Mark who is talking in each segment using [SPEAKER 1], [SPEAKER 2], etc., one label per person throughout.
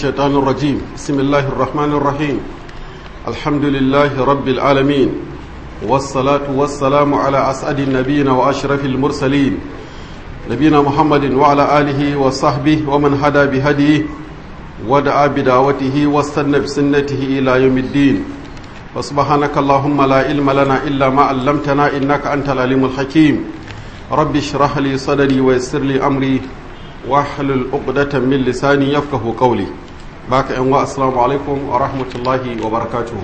[SPEAKER 1] الشيطان الرجيم بسم الله الرحمن الرحيم الحمد لله رب العالمين والصلاة والسلام على أسعد النبيين وأشرف المرسلين نبينا محمد وعلى آله وصحبه ومن هدى بهديه ودعا بدعوته واستنى بسنته إلى يوم الدين وسبحانك اللهم لا علم لنا إلا ما علمتنا إنك أنت العليم الحكيم رب اشرح لي صدري ويسر لي أمري واحلل عقدة من لساني يفقه قولي باك ان السلام عليكم ورحمة الله وبركاته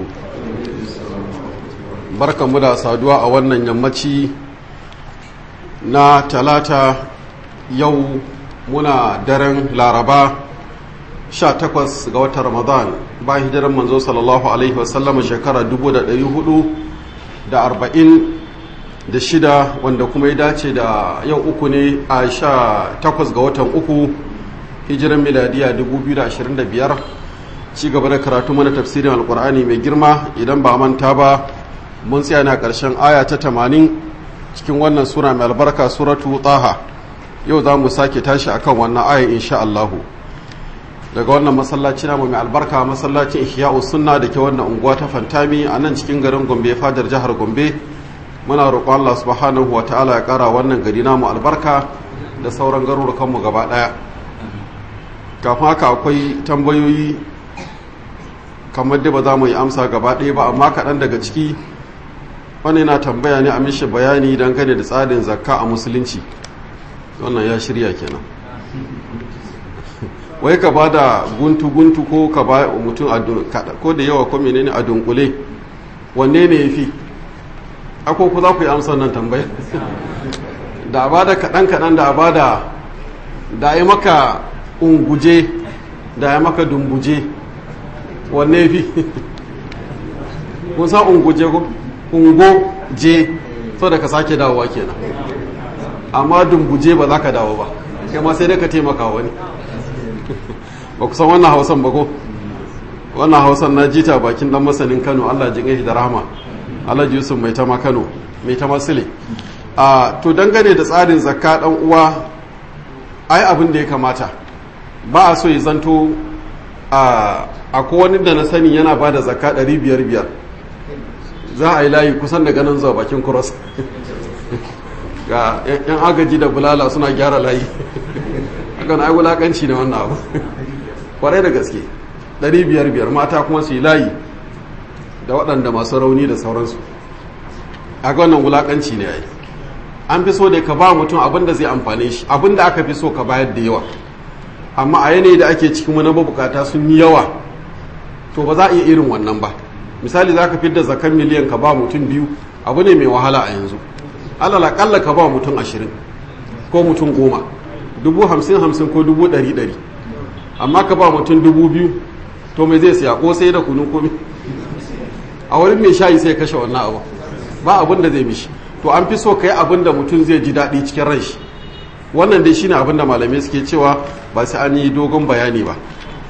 [SPEAKER 1] barka mu da saduwa a wannan yammaci na talata yau muna daren laraba 18 ga watan ramadan bayan hijirar manzo sallallahu alaihi wasallam shekara 440 da shida wanda kuma ya dace da yau uku ne a sha takwas ga watan uku hijiran miladiya 2025 ci gaba da karatu mana tafsirin alkur'ani mai girma idan ba manta ba mun tsaya na ƙarshen aya ta 80 cikin wannan sura mai albarka suratu taha yau za mu sake tashi akan wannan aya insha Allahu daga wannan masallaci namu mai albarka masallacin ihya'u sunna da ke wannan unguwa ta fantami a nan cikin garin gombe fadar jihar gombe muna roƙon Allah subhanahu wa ta'ala ya ƙara wannan gari namu albarka da sauran garurukanmu gaba ɗaya kafin haka akwai tambayoyi kamar da ba za mu yi amsa gaba ɗaya ba amma kaɗan daga ciki wani na tambaya ne a mishi bayani dangane da tsarin zakka a musulunci wannan ya shirya kenan wai ka ba da guntu-guntu ko ka ba mutum ko da yawa ko menene a dunkule wanne ne ya fi ako ku za ku yi amsa nan tambaya da a bada kaɗan-kaɗan da a bada da ya maka unguje da ya maka dumbuje wanne fi kun sa unguje ko ungo je so da ka sake dawowa kenan amma dumbuje ba za ka dawo ba kai ma sai dai ka taimaka wani ba ku san wannan hausan ba ko wannan hausan na jita bakin dan masanin kano allah jin shi da rahama alhaji yusuf mai tama kano mai tama sile a to dangane da tsarin zakka dan uwa ai abin da ya kamata ba a so ya zanto a akwai wani da na sani yana ba da zakka ɗari biyar biyar za a yi layi kusan daga nan zuwa bakin kuros ga yan agaji da bulala suna gyara layi hakan ai wulakanci ne wannan abu kwarai da gaske ɗari biyar biyar mata kuma su yi layi da waɗanda masu rauni da sauransu a ga wannan wulaƙanci ne ai an fi so da ka ba mutum abin da zai amfane shi abin da aka fi so ka bayar da yawa amma a yanayi da ake cikin wani mabukata sun yi yawa to ba za a iya irin wannan ba misali za ka fi da zakan miliyan ka ba mutum biyu abu ne mai wahala a yanzu alal akalla ka ba mutum ashirin ko mutum goma dubu hamsin hamsin ko dubu ɗari ɗari amma ka ba mutum dubu biyu to mai zai siya ko sai da kunu komi a wurin mai shayi sai kashe wannan abu ba abin da zai mishi to an fi so ka yi abin da mutum zai ji daɗi cikin ran shi wannan dai shine abin da malamai suke cewa ba sai an yi dogon bayani ba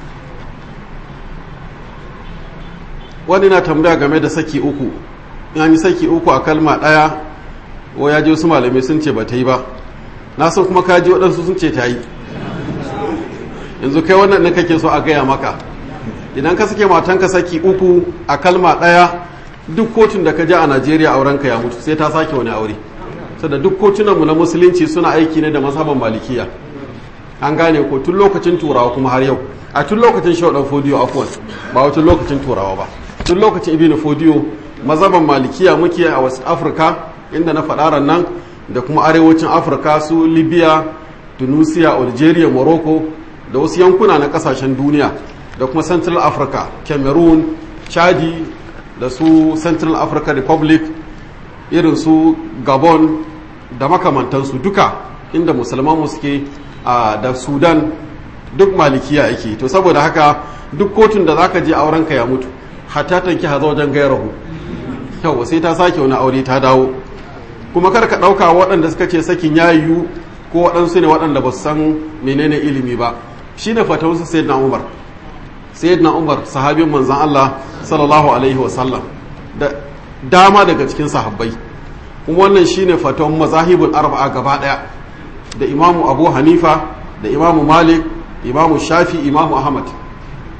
[SPEAKER 1] wani na tambaya game da saki uku in an yi saki uku a kalma ɗaya ko ya ji wasu malamai sun ce ba ta yi ba na san kuma ka ji waɗansu sun ce ta yi yanzu kai wannan ne kake so a gaya maka idan ka sake matanka saki uku a kalma ɗaya duk kotun da ka je a najeriya aurenka ya mutu sai ta sake wani aure saboda duk kotunanmu na musulunci suna aiki ne da mazhaban malikiya an gane ko tun lokacin turawa kuma har yau a tun lokacin shaudan fodiyo afwan ba wata lokacin turawa ba tun lokacin ibn fodiyo mazhaban malikiya muke a wasu afirka inda na faɗa nan da kuma arewacin afirka su libya tunisia algeria morocco da wasu yankuna na kasashen duniya da kuma central africa cameroon chadi da su central africa republic irin su gabon da makamantansu duka inda musulman suke da sudan duk malikiya yake to saboda haka duk kotun da zaka je aurenka ya mutu hatta tanki haza wajen gairahu yau sai ta sake wani aure ta dawo kuma kar ka ɗauka waɗanda suka ce sakin ya yiwu ko waɗansu ne waɗanda ba su san menene ilimi ba shi ne fatawarsu sayyidina umar sayyidina umar sahabin manzan Allah sallallahu alaihi wasallam da dama daga cikin sahabbai kuma wannan shine fatawan mazahibul arba'a gaba daya da imamu abu hanifa da imamu malik imamu shafi imamu ahmad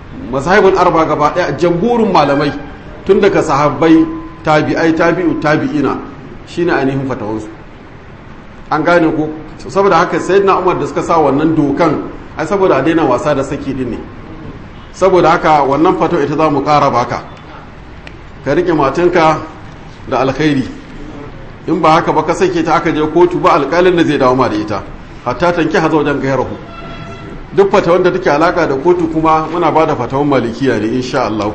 [SPEAKER 1] mazhabul arba gaba daya jamhurin malamai tun daga sahabbai tabi'ai tabi'u tabi'ina shine ainihin fatawansu an gane ko saboda haka sayyidina umar da suka sa wannan dokan ai saboda a daina wasa da saki din ne saboda haka wannan fatawa ita za mu kara baka ka rike matanka da alkhairi in ba haka ba ka sake ta aka je kotu ba alƙalin da zai dawo ma da ita hatta tanki hazo wajen gairahu duk fatawan da take alaka da kotu kuma muna ba da fatawan malikiya ne insha Allah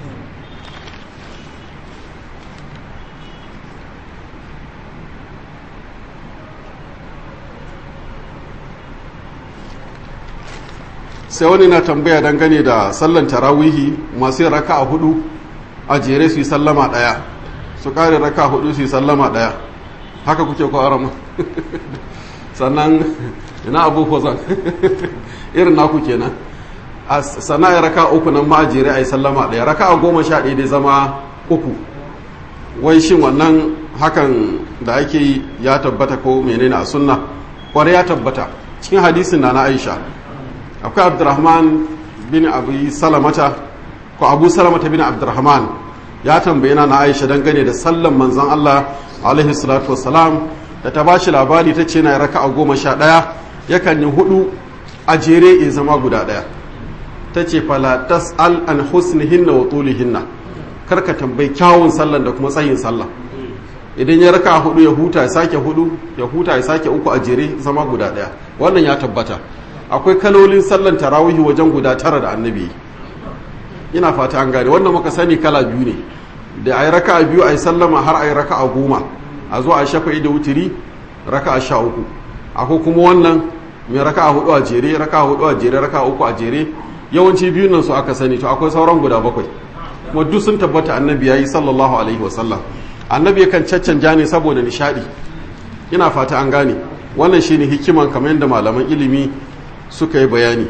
[SPEAKER 1] sai wani na tambaya dangane da sallan tarawihi masu yin raka a hudu a jere su yi sallama daya su kare raka a hudu su yi sallama daya haka kuke ko arama sannan ina abu hozan irin naku kenan a sana'a raka uku nan ma a jere a yi sallama daya raka a goma sha ɗaya dai zama uku wai shin wannan hakan da ake yi ya tabbata ko menene a sunna kwarai ya tabbata cikin hadisin na na aisha akwai abdurrahman bin abu salamata ko abu salamata bin abdurrahman ya tambaye na aisha dangane da sallan manzon allah alaihi salatu wassalam da ta bashi labari ta ce na raka a goma sha ɗaya yakan yi hudu a jere ya zama guda ɗaya ta ce fala tas'al an husnihinna wa tulihinna karka tambayi kyawun sallan da kuma tsayin sallah idan ya raka hudu ya huta ya sake hudu ya huta ya sake uku a jere zama guda ɗaya wannan ya tabbata akwai kalolin sallan tarawihi wajen guda tara da annabi ina fata an gane wannan muka sani kala biyu ne da a yi raka a biyu a yi sallama har a yi raka a goma a zo a shafa'i da wutiri raka a sha uku akwai kuma wannan mai raka a hudu a jere raka a hudu a jere raka a uku a jere yawanci biyun nan su aka sani to akwai sauran guda bakwai kuma duk sun tabbata annabi ya yi sallallahu alaihi wasallam annabi yakan caccanja ne saboda nishadi ina fata an gane wannan shine hikiman kamar yadda malaman ilimi suka yi bayani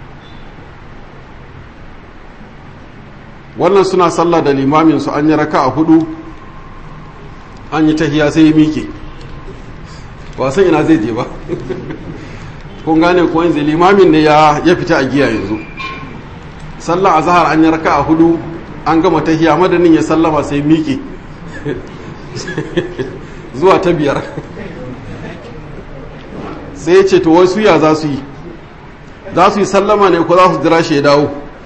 [SPEAKER 1] wannan suna sallah da limamin su an yi raka a hudu an yi tahiya sai ya miƙe wasan ina zai je ba kun gane kuwa yanzu limamin ne ya fita a giya yanzu sallah a zahar an yi raka a hudu an gama tahiya madanin ya sallama sai miƙe zuwa ta biyar sai ya ce to wasu ya za su yi za su yi sallama ne ko za su jira shi ya dawo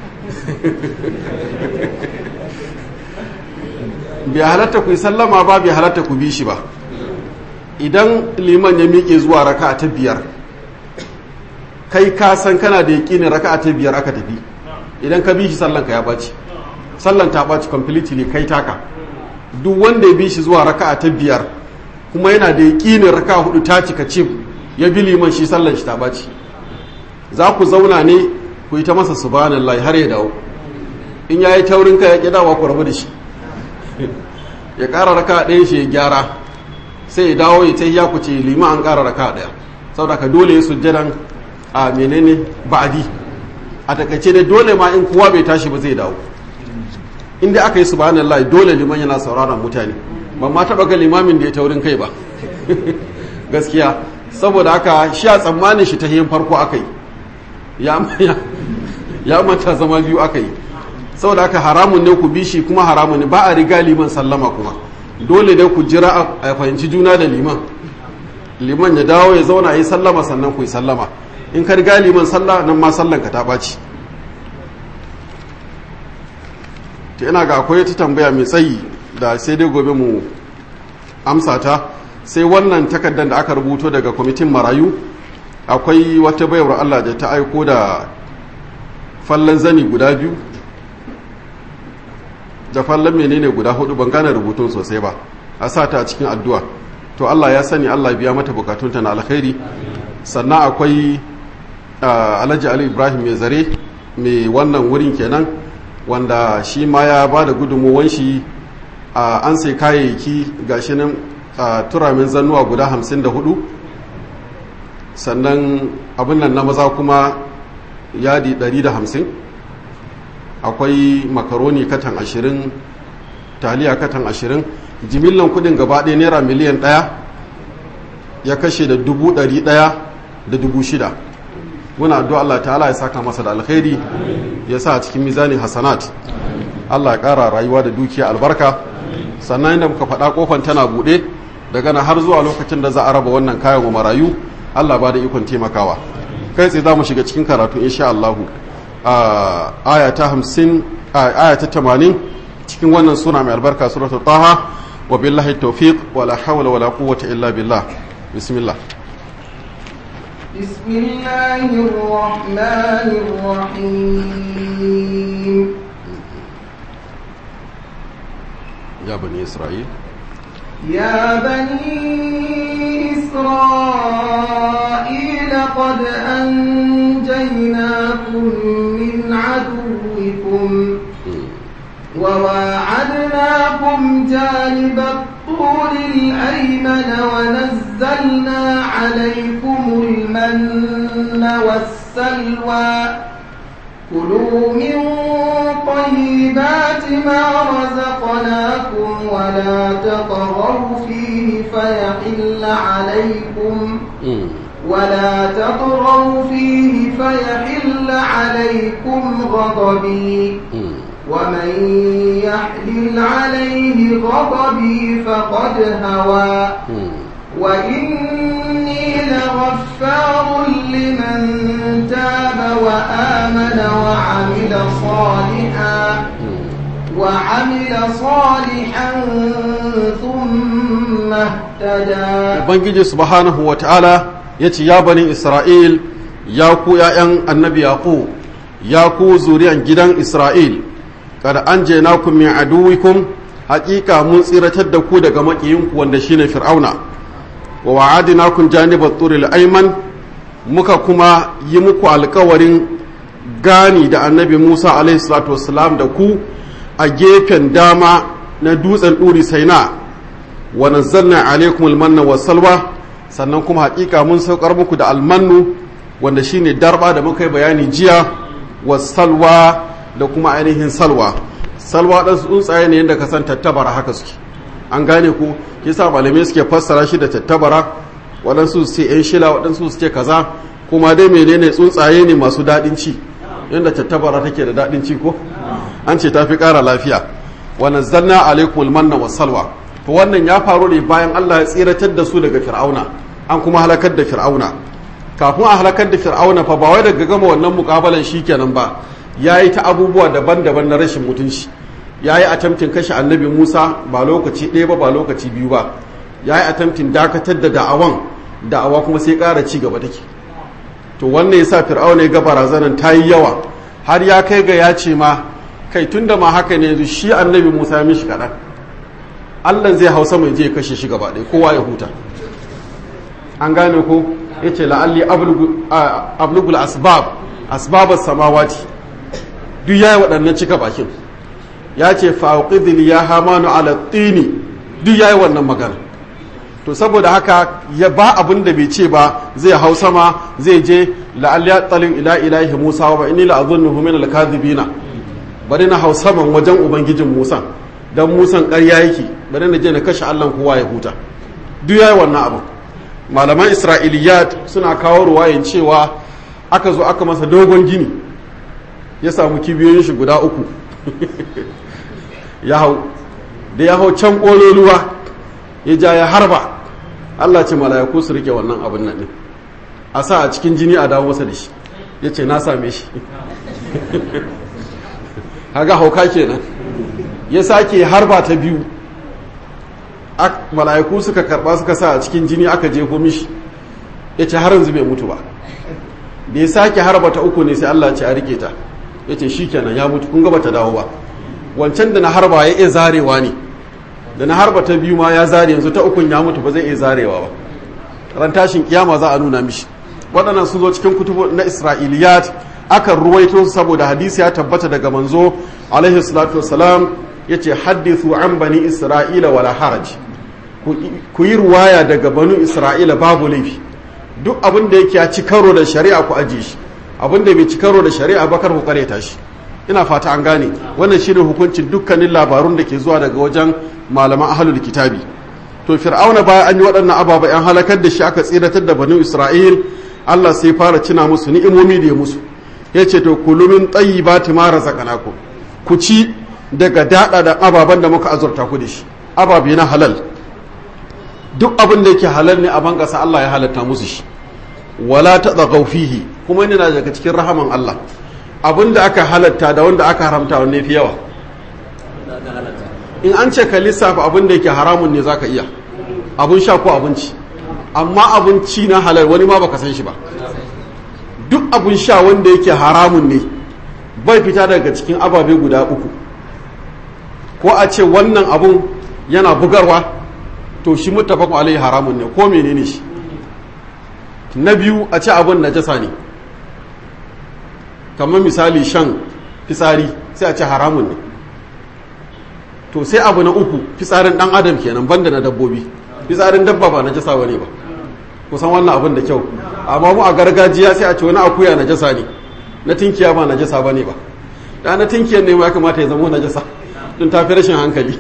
[SPEAKER 1] bai halatta ku yi sallama ba bai halatta ku bi shi ba idan liman ya miƙe zuwa raka ta biyar kai ka san kana da yaƙinin raka ta biyar aka tafi idan ka bi shi sallanka ya ɓaci sallan ta ɓaci completely kai taka duk wanda ya bi shi zuwa raka ta biyar kuma yana da yaƙinin raka hudu ta cika cif ya bi liman shi sallan shi ta ɓaci za ku zauna ne ku yi ta masa subhanallahi har ya dawo in ya yi taurin ka ya ƙi dawa ku rabu da shi ya ƙara raka ɗaya shi ya gyara sai ya dawo ya ta ya ku ce lima an ƙara raka ɗaya saboda ka dole ya sujjadan a menene ba'adi a takaice da dole ma in kowa bai tashi ba zai dawo inda aka yi subhanallahi dole liman yana sauraron mutane ban ma taɓa ga limamin da ya taurin kai ba gaskiya saboda haka shi a tsammanin shi ta yin farko aka yi ya manta zama biyu aka yi saboda haka haramun ne ku bishi kuma haramun ne ba a riga liman sallama kuma dole dai ku jira a fahimci juna da liman liman ya dawo ya zauna a yi sallama sannan ku yi sallama in ka riga liman sallah nan ma sallan ka ta ɓaci ta ina ga akwai ta tambaya mai tsayi da sai dai gobe mu amsa ta sai wannan takardar da aka rubuto daga kwamitin marayu akwai wata bayar Allah da ta aiko da fallon zani guda biyu da fallon menene guda hudu ban gane rubutun sosai ba a sa ta a cikin addu'a to Allah ya sani Allah biya mata bukatunta na alkhairi sannan akwai alhaji ali ibrahim mai zare mai wannan wurin kenan wanda shi ma ya ba da gudunmuwan shi an sai kayayyaki gashi nan turamin zannuwa guda hamsin da hudu sannan abin nan na maza kuma yadi 150 akwai makaroni katan 20 taliya katan 20 jimillan kudin gaba ɗaya naira miliyan ɗaya ya kashe da dubu ɗari ɗaya da dubu shida muna addu'a Allah ta'ala ya saka masa da alkhairi ya sa a cikin mizani hasanat Allah ya ƙara rayuwa da dukiya albarka sannan inda muka faɗa kofan tana buɗe daga na har zuwa lokacin da za a raba wannan kayan wa marayu Allah ba da ikon taimakawa kai tsaye za mu shiga cikin karatu insha Allah aya ta 50 aya ta 80 cikin wannan sura mai albarka suratul taha wa billahi tawfiq wala hawla wala quwwata illa billah bismillah
[SPEAKER 2] بسم الله الرحمن الرحيم
[SPEAKER 1] يا بني إسرائيل
[SPEAKER 2] يا بني إسرائيل قد أنجيناكم من عدوكم وواعدناكم جانب الطور الأيمن ونزلنا عليكم المن والسلوى كلوا من طيبات ما رزقناكم ولا تطغوا فيه فيحل عليكم ولا تطغوا فيه فيحل عليكم غضبي ومن يحلل عليه غضبي فقد هوى وإني لغفار لمن تاب وآمن وعمل صالحا وعمل صالحا ثم اهتدى
[SPEAKER 1] Ubangiji subhanahu wa ta'ala ya ce, Ya bani Isra'il, ya ku ’ya'yan annabi yaƙo, ya ku zuriyan gidan Isra'il, kada an je na ku min aduwikum, haƙiƙa mun tsiratar da ku daga maƙiyinku wanda shine Fir'auna. wa wa'adina kun janibar turil aiman muka kuma yi muku alkawarin gani da annabi musa alaihissalatu wassalam da ku a gefen dama na dutsen ɗuri saina wa nazzalna alaikum almanna wa salwa sannan kuma hakika mun saukar muku da almannu wanda shine darba da muka yi bayani jiya wa salwa da kuma ainihin salwa salwa ɗan tsuntsaye ne yadda ka san tattabara haka suke an gane ku yasa malamai suke fassara shi da tattabara waɗansu su ce yan shila waɗansu su ce kaza kuma dai menene tsuntsaye ne masu daɗin ci yadda tattabara take da daɗin ci ko an ce tafi ƙara lafiya wa nazzalna alaikum almanna was salwa to wannan ya faru ne bayan Allah ya tsiratar da su daga fir'auna an kuma halakar da fir'auna kafin a halakar da fir'auna fa ba wai daga gama wannan mukabalan shikenan ba yayi ta abubuwa daban-daban na rashin mutunci ya yi attempting kashe annabi musa ba lokaci ɗaya ba ba lokaci biyu ba ya yi attempting dakatar da da'awan da'awa kuma sai ƙara ci gaba take to wannan ya sa fir'auna ya ga barazanan ta yi yawa har ya kai ga ya ce ma kai tun da ma haka ne yanzu shi annabi musa ya mishi kaɗan allah zai hausa mai je kashe shi gaba ɗaya kowa ya huta an gane ko ya ce la'alli ablugul asbab asbabar samawati duk ya yi waɗannan cika bakin ya ce fauqidil ya hamanu ala tini duk yayi wannan magana to saboda haka ya ba abin da bai ce ba zai hau sama zai je la'al ya talin ila ilahi musa wa inni la azunnuhu min al-kadhibina bari na hau saman wajen ubangijin musa dan musan ƙarya yake bari na je na kashe Allah kowa ya huta duk yayi wannan abu malaman isra'iliyat suna kawo ruwayin cewa aka zo aka masa dogon gini ya samu kibiyoyin shi guda uku ya hau da ya hau can ƙololuwa ya ja ya harba Allah ce malayaku su rike wannan abin nan ne a sa a cikin jini a dawo masa da shi ya ce na same shi haga hauka kenan ya sake harba ta biyu mala'iku suka karba suka sa a cikin jini aka jefo mishi ya ce har yanzu bai mutu ba da ya sake harba ta uku ne sai Allah ce a rike ta ya ce shi kenan ya mutu kun gaba ta dawo ba wancan da na harba ya iya zarewa ne da na harba ta biyu ma ya zare yanzu ta ukun ya mutu ba zai iya zarewa ba ran tashin kiyama za a nuna mishi waɗannan sun zo cikin kutubu na isra'iliyat akan ruwaito saboda hadisi ya tabbata daga manzo alaihi salatu wassalam ya ce haddithu an bani isra'ila wala haraj ku yi ruwaya daga banu isra'ila babu laifi duk abin da yake ya ci karo da shari'a ku ajiye shi abin da bai ci karo da shari'a bakar ku kareta shi ina fata an gane wannan shine hukuncin dukkanin labarun da ke zuwa daga wajen malaman ahlul kitabi to fir'auna baya an yi waɗannan ababa yan halakar da shi aka tsiratar da banu isra'il Allah sai fara cina musu ni'imomi da ya musu ya ce to kulumin tsayi ba ta mara zakanaku ku ci daga daɗa da ababen da muka azurta ku da shi ababe na halal duk abin da yake halal ne a ban ƙasa Allah ya halatta musu shi wala ta fihi kuma yana daga cikin rahaman Allah abin da aka halatta da wanda aka haramta wanne fi yawa in an ce ka lissafa abin da yake haramun ne zaka iya abun sha ko abinci amma abinci na halal wani ma baka san shi ba duk abun sha wanda yake haramun ne bai fita daga cikin ababe guda uku ko a ce wannan abun yana bugarwa to shi muttafaqun alaihi haramun ne ko menene shi na biyu a ce abun najasa ne kamar misali shan fitsari sai a ce haramun ne to sai abu na uku fitsarin dan adam kenan banda na dabbobi fitsarin dabba ba najasa bane ba kusan wannan abin da kyau amma mu a gargajiya sai a ce wani akuya najasa ne na tinkiya ba najasa bane ba da na tinkiyar ne ya kamata ya zama najasa don tafi rashin hankali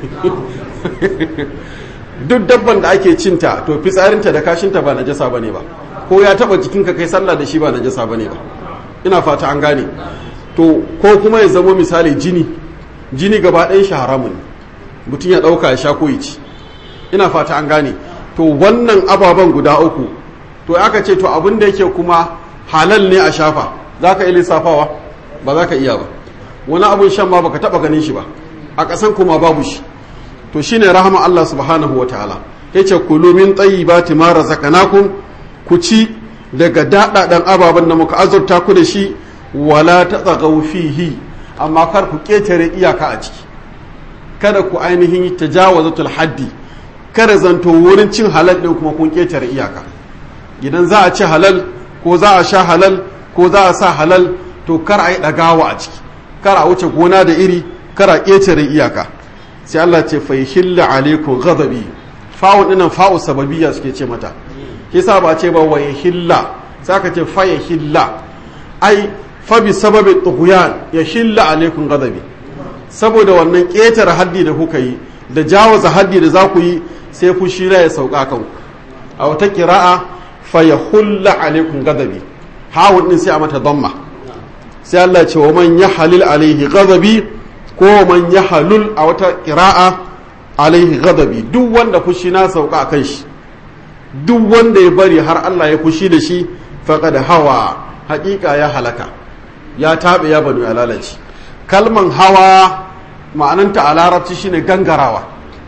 [SPEAKER 1] duk dabban da ake cinta to fitsarinta da kashinta ba najasa bane ba ko ya taba jikinka kai sallah da shi ba najasa bane ba ina fata an gane to ko kuma ya zama misali jini jini gaba ɗayan shi haramun mutum ya ɗauka ya sha ko ya ci ina fata an gane to wannan ababen guda uku to aka ce to abin da yake kuma halal ne a shafa za ka iya lissafawa ba za ka iya ba wani abun shan ma baka taba ganin shi ba a ƙasan kuma babu shi to shine rahama Allah subhanahu wa ta'ala yace kulu min tayyibati ma razaqnakum ku ci daga daɗaɗan ababen da muka azurta ku da shi wala tatagaw fihi amma kar ku ketare iyaka a ciki kada ku ainihin tajawazatul haddi kada zanto wurin cin halal ɗin kuma kun ƙetare iyaka idan za a ci halal ko za a sha halal ko za a sa halal to kar a yi ɗagawa a ciki kar a wuce gona da iri kar a ƙetare iyaka sai Allah ce fa hilla alaikum ghadabi fa'u dinan fa'u sababiyya suke ce mata kisa ba ce ba wa hilla sai aka ce fa hilla ai fa bi sababi tughyan ya hilla alaikum ghadabi saboda wannan ƙetare haddi da kuka yi da jawaza haddi da za ku yi sai fushi ya sauka kan a wata kira'a fa ya hulla alaikum gadabi hawun din sai a mata damma sai Allah ce wa man ya halil alaihi gadabi ko man ya halul a wata kira'a alaihi gadabi duk wanda fushi na sauka kan shi duk wanda ya bari har Allah ya fushi da shi faqad hawa haƙiƙa ya halaka ya taɓe ya banu ya lalace kalman hawa ma'ananta a larabci shine gangarawa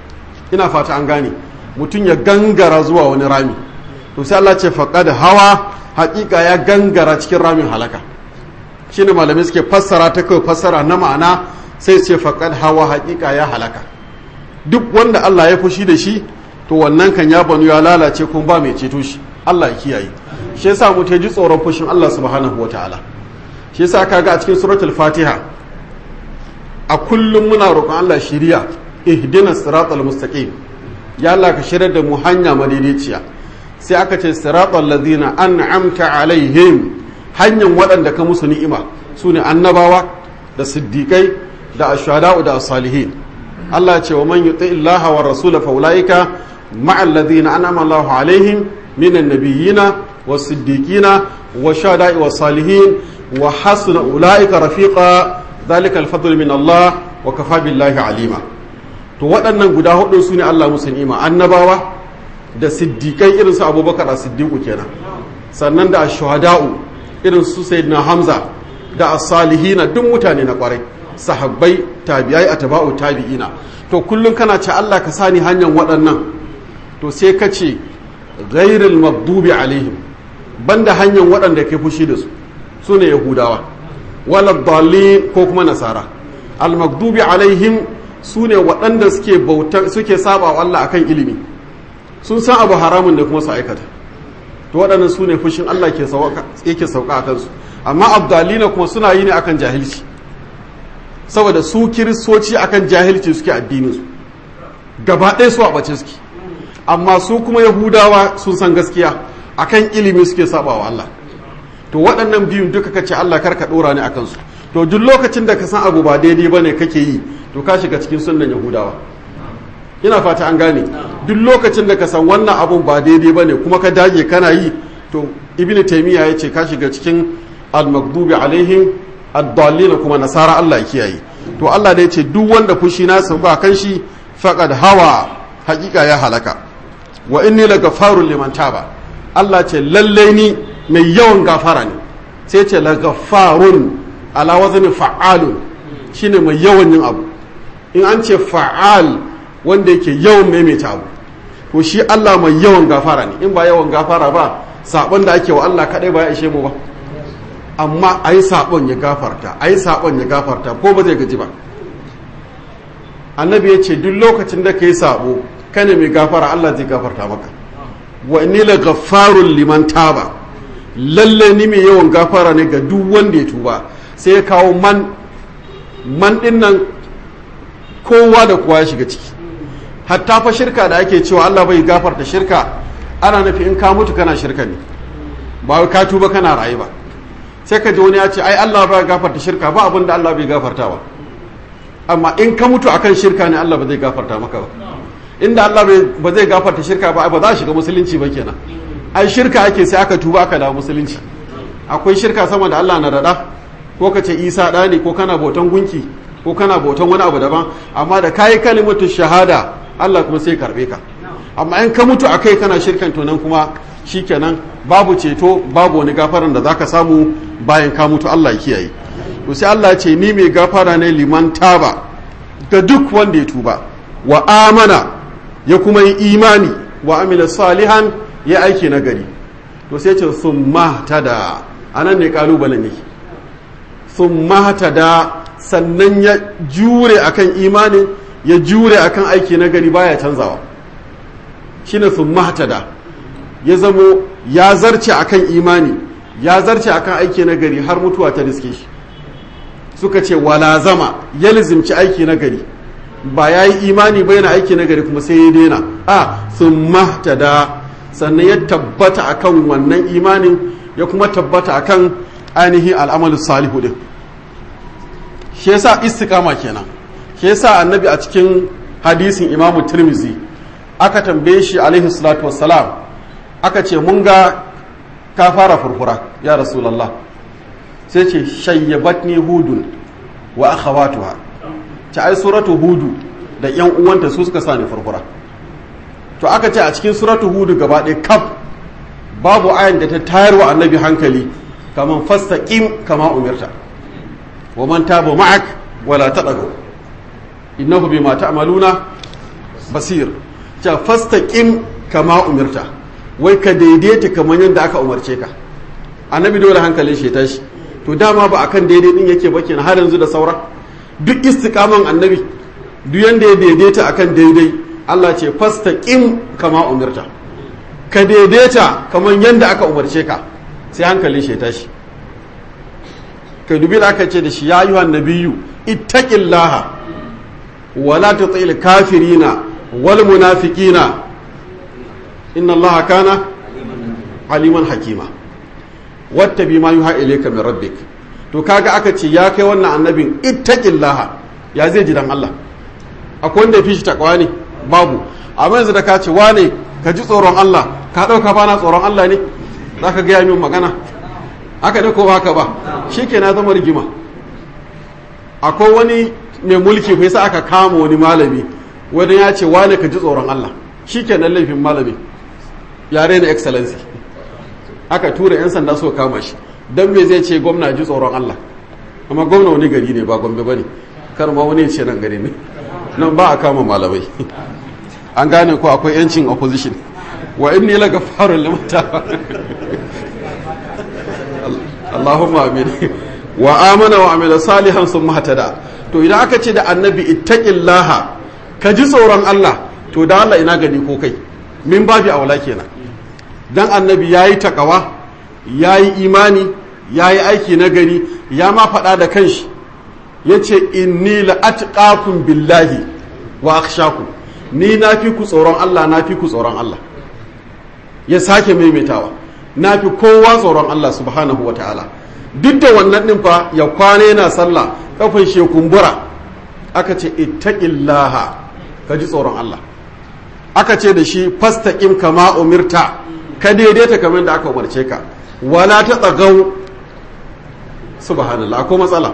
[SPEAKER 1] ina fata an gane mutum ya gangara zuwa wani rami to sai Allah ce faqad hawa haƙiƙa ya gangara cikin ramin halaka shine malamai suke fassara ta kai fassara na ma'ana sai ce faqad hawa haƙiƙa ya halaka duk wanda Allah ya fushi da shi to wannan kan ya banu ya lalace kuma ba mai ceto shi Allah ya kiyaye shi yasa mu ji tsoron fushin Allah subhanahu wataala shi yasa kaga a cikin suratul fatiha a kullum muna roƙon Allah shiriya ihdina siratal mustaqim ya Allah ka shirar da mu hanya madaidaiciya sai aka ce siratal ladina an'amta alaihim hanyar waɗanda ka musu ni'ima su ne annabawa da siddiƙai da ashada'u da salihin Allah ya ce wa man yuti illaha wa rasula fa ulaika ma'al ladina an'ama Allahu alaihim minan nabiyyina was siddiqina wa shada'i was salihin wa hasuna ulaika rafiqa dhalika al-fadl min Allah wa kafa billahi alima to waɗannan guda hudu su ne Allah musu ni'ima annabawa da siddiƙai irin su abubakar a siddiƙu kenan sannan da shuhada'u irin su sayyidina hamza da as-salihina duk mutane na kwarai sahabbai tabi'ai atba'u tabi'ina to kullum kana ce Allah ka sani hanyar waɗannan to sai ka ce ghairil maghdubi alaihim banda hanyar waɗanda ke fushi da su su ne yahudawa wala dalil ko kuma nasara al maghdubi alaihim su ne waɗanda suke bautar suke saba wa Allah akan ilimi sun san abu haramun da kuma su aikata to waɗannan su ne fushin Allah ke yake sauka a kansu amma abdalina kuma suna yi ne akan jahilci saboda su kiristoci akan jahilci suke addinin su gaba ɗaya su a ɓace suke amma su kuma yahudawa sun san gaskiya akan ilimi suke saba wa Allah to waɗannan biyun duka kace Allah karka ɗora ne akan su to duk lokacin da ka san abu ba daidai bane kake yi to ka shiga cikin sunnan yahudawa ina fata an gane duk lokacin da ka san wannan abun ba daidai bane kuma ka dage kana yi to ibnu taymiya ya ce ka shiga cikin al-maghdubi alaihim ad-dallin kuma nasara Allah ya kiyaye to Allah da ya ce duk wanda fushi na sauka kan shi faqad hawa hakika ya halaka wa inni lagafarun liman taba Allah ce lalle ni mai yawan gafara ne sai ce lagafarun ala wazni fa'alun shine mai yawan yin abu in an ce fa'al wanda yake yawan maimaita abu to shi Allah mai yawan gafara ne in ba yawan gafara ba sabon da ake wa Allah kadai ba ya ishe mu ba amma ayi sabon ya gafarta ayi sabon ya gafarta ko ba zai gaji ba annabi ya ce duk lokacin da kai sabo kane mai gafara Allah zai gafarta maka wa inni la ghaffarun liman taba lalle ni mai yawan gafara ne ga duk wanda ya tuba sai ya kawo man man din nan kowa da kowa ya shiga ciki hatta fa shirka da ake cewa Allah bai gafarta shirka ana nufi in ka mutu kana shirka ne ba wai ka tuba kana rayu ba sai ka ji wani ya ce ai Allah bai gafarta shirka ba abin da Allah bai gafarta ba amma in ka mutu akan shirka ne Allah ba zai gafarta maka ba inda Allah ba zai gafarta shirka ba ba za a shiga musulunci ba kenan ai shirka ake sai aka tuba aka dawo musulunci akwai shirka sama da Allah na dada ko ka ce Isa da ne ko kana bautan gunki ko kana bautan wani abu daban amma da kayi kalimatu shahada Allah kuma sai karbe ka amma in ka mutu akai kana shirkan to nan kuma shikenan babu ceto babu wani gafaran da zaka samu bayan ka mutu Allah ya kiyaye to sai Allah ya ce ni mai gafara ne liman taba ga duk wanda ya tuba wa amana ya kuma yi imani wa amila salihan ya aiki na gari to sai ce sun da anan ne kalubalen yake sun da sannan ya jure akan imanin ya jure akan aiki na gari baya canzawa shine sun da ya zamo ya zarce akan imani ya zarce akan aiki na gari har mutuwa ta riske shi suka ce wala zama ya lizimci aiki na gari ba ya yi imani ba yana aiki na gari kuma sai ya daina a sun da sannan ya tabbata akan wannan imanin ya kuma tabbata akan ainihin al'amalin salihu din shi yasa istiqama kenan shi yasa annabi a cikin hadisin imamu tirmizi aka tambaye shi alaihi salatu wassalam aka ce mun ga ka fara furfura ya rasulallah sai ce shayyabatni hudun wa akhawatuha ta ai suratu hudu da yan uwanta su suka sani furfura to aka ce a cikin suratu hudu gaba ɗaya kaf babu ayan da ta tayar wa annabi hankali kaman fastaqim kama umirta wa man taba ma'ak wala tadagu innahu bima ta'maluna basir ta fastaqim kama umirta wai ka daidaita kamar yadda aka umarce ka annabi dole hankalin shi tashi to dama ba akan daidai din yake ba kenan har yanzu da saura duk istiqaman annabi duk yanda ya daidaita akan daidai Allah ce fastaqim kama umirta ka daidaita kamar yadda aka umarce ka sai hankalin shi tashi ka dubi da aka ce da shi ya yi nabiyyu ittaqillaha wala tutil kafirina wal munafiqina inna allaha kana aliman hakima wattabi ma yuha ilayka min rabbik to kaga aka ce ya kai wannan annabin ittaqillaha ya zai ji dan Allah akwai wanda fi shi takwa ne babu amma yanzu da ka ce wane ka ji tsoron Allah ka dauka bana tsoron Allah ne zaka ga min magana aka ne ko haka ba shike na zama rigima akwai wani mai mulki fa yasa aka kama wani malami wani ya ce wane ka ji tsoron Allah shikenan laifin malami yare na excellency aka tura 'yan sanda so kama shi don me zai ce gwamna ji tsoron Allah amma gwamna wani gari ne ba gombe ba ne kar ma wani ce nan gari ne nan ba a kama malamai an gane ko akwai 'yancin opposition wa inni la gafarun limata Allahumma amin wa amana wa amila salihan sun mahtada to idan aka ce da annabi ittaqillaha ka ji tsoron Allah to da Allah ina gani ko kai min babi aula kenan dan annabi ya yi takawa ya yi imani ya yi aiki na gari ya ma faɗa da kanshi ya ce inni la'atqakum billahi wa akhshakum ni na fi ku tsoron Allah na fi ku tsoron Allah ya sake maimaitawa na fi kowa tsoron Allah subhanahu wa ta'ala duk da wannan ɗin fa ya kwana yana sallah kafin shekumbura aka ce ittaqillaha ka ji tsoron Allah aka ce da shi fastaqim kama umirta ka daidaita kamar da aka umarce ka wala ta tsagau subhanallah ko matsala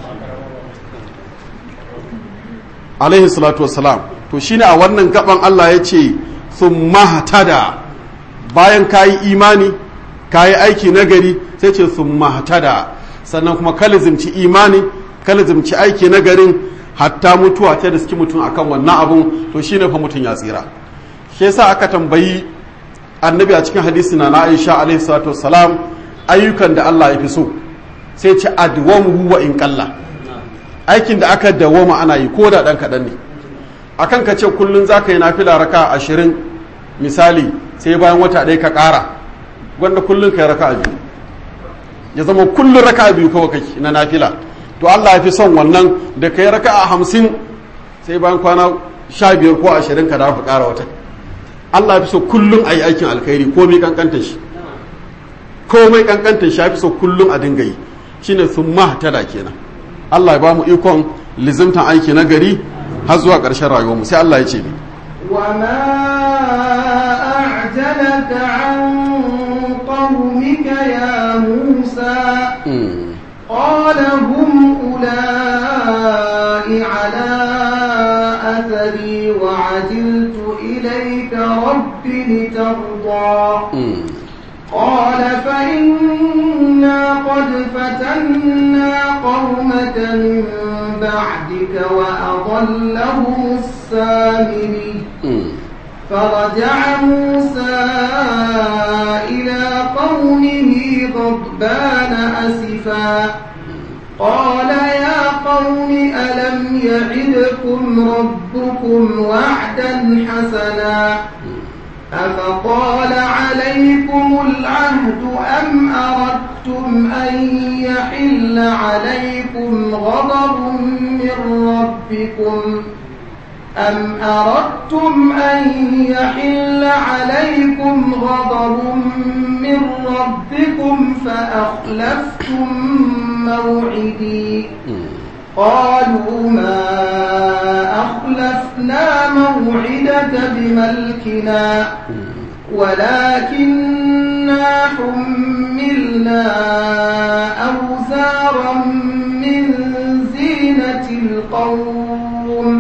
[SPEAKER 1] alaihi salatu wassalam to shine a wannan gaban Allah ya ce thumma hatada bayan kayi imani kayi aiki nagari sai ce thumma hatada sannan kuma kalizimci imani kalizimci aiki nagarin hatta mutuwa ta da suke mutum akan wannan abun to shine fa mutum ya tsira shi yasa aka tambayi annabi a cikin hadisi na Aisha alaihi salatu wassalam ayyukan da Allah ya fi so sai ce adwamu wa in qalla aikin da aka dawoma ana yi ko da dan kadan ne akan ka ce kullun zaka yi nafila raka ashirin misali sai bayan wata ɗaya ka ƙara wanda kullun kai raka biyu ya zama kullun raka biyu kawai kake na nafila to Allah ya fi son wannan da kai raka a hamsin sai bayan kwana sha biyar ko ashirin ka dawo ka ƙara wata Allah ya fi so kullun a yi aikin alkhairi komai kankanta shi komai kankanta shi ya fi so kullun a dinga yi shine sun mahtada kenan Allah ya ba mu ikon lizimtan aiki na gari har zuwa ƙarshen rayuwarmu sai Allah ya ce ni
[SPEAKER 2] وما أعجلك عن قومك يا موسى قال هم أولئك على أثري وعجلت إليك رب لترضى قال فإنا قد فتنا قومك من بعدك وأضلهم السامري فرجع موسى إلى قومه غضبان أسفا قال يا قوم ألم يعدكم ربكم وعدا حسنا أفطال عليكم العهد أم أردتم أن يحل عليكم غضب من ربكم أم أردتم أن يحل عليكم غضب من ربكم فأخلفتم موعدي قالوا ما أخلفنا موعدك بملكنا ولكننا حملنا أوزارا من زينة القوم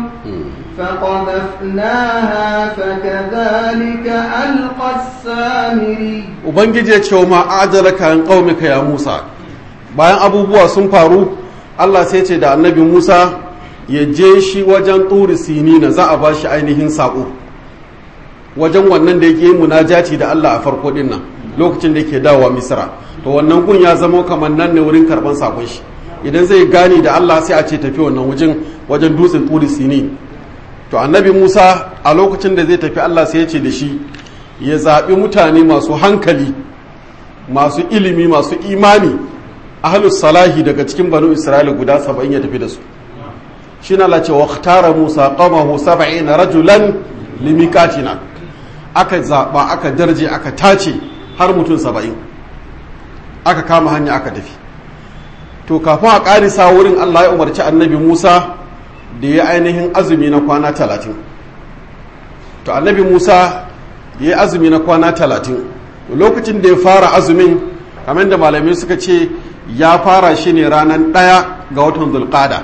[SPEAKER 2] فقذفناها فكذلك ألقى السامري
[SPEAKER 1] ubangiji ya ce wa ma ajalaka an qaumika ya Musa bayan abubuwa sun faru Allah sai ce da annabi Musa ya je shi wajen turi sinina za a bashi ainihin sako wajen wannan da yake munajati da Allah a farko din nan lokacin da yake dawowa Misra to wannan gun ya zama kamar nan ne wurin karban sakon shi idan zai gani da Allah sai a ce tafi wannan wajen wajen dutsen turi sinin to annabi Musa a lokacin da zai tafi Allah sai ya ce da shi ya zaɓi mutane masu hankali masu ilimi masu imani ahlus salahi daga cikin banu isra'ila guda saba'in ya tafi da su shi na lace wa tara musa qamahu saba'ina rajulan limikatina aka zaɓa aka darje aka tace har mutum saba'in aka kama hanya aka tafi to kafin a ƙarisa wurin allah ya umarci annabi musa da ya ainihin azumi na kwana talatin to annabi musa ya yi azumi na kwana talatin lokacin da ya fara azumin kamar da malamai suka ce ya fara shi ne ranar ɗaya ga watan zulƙada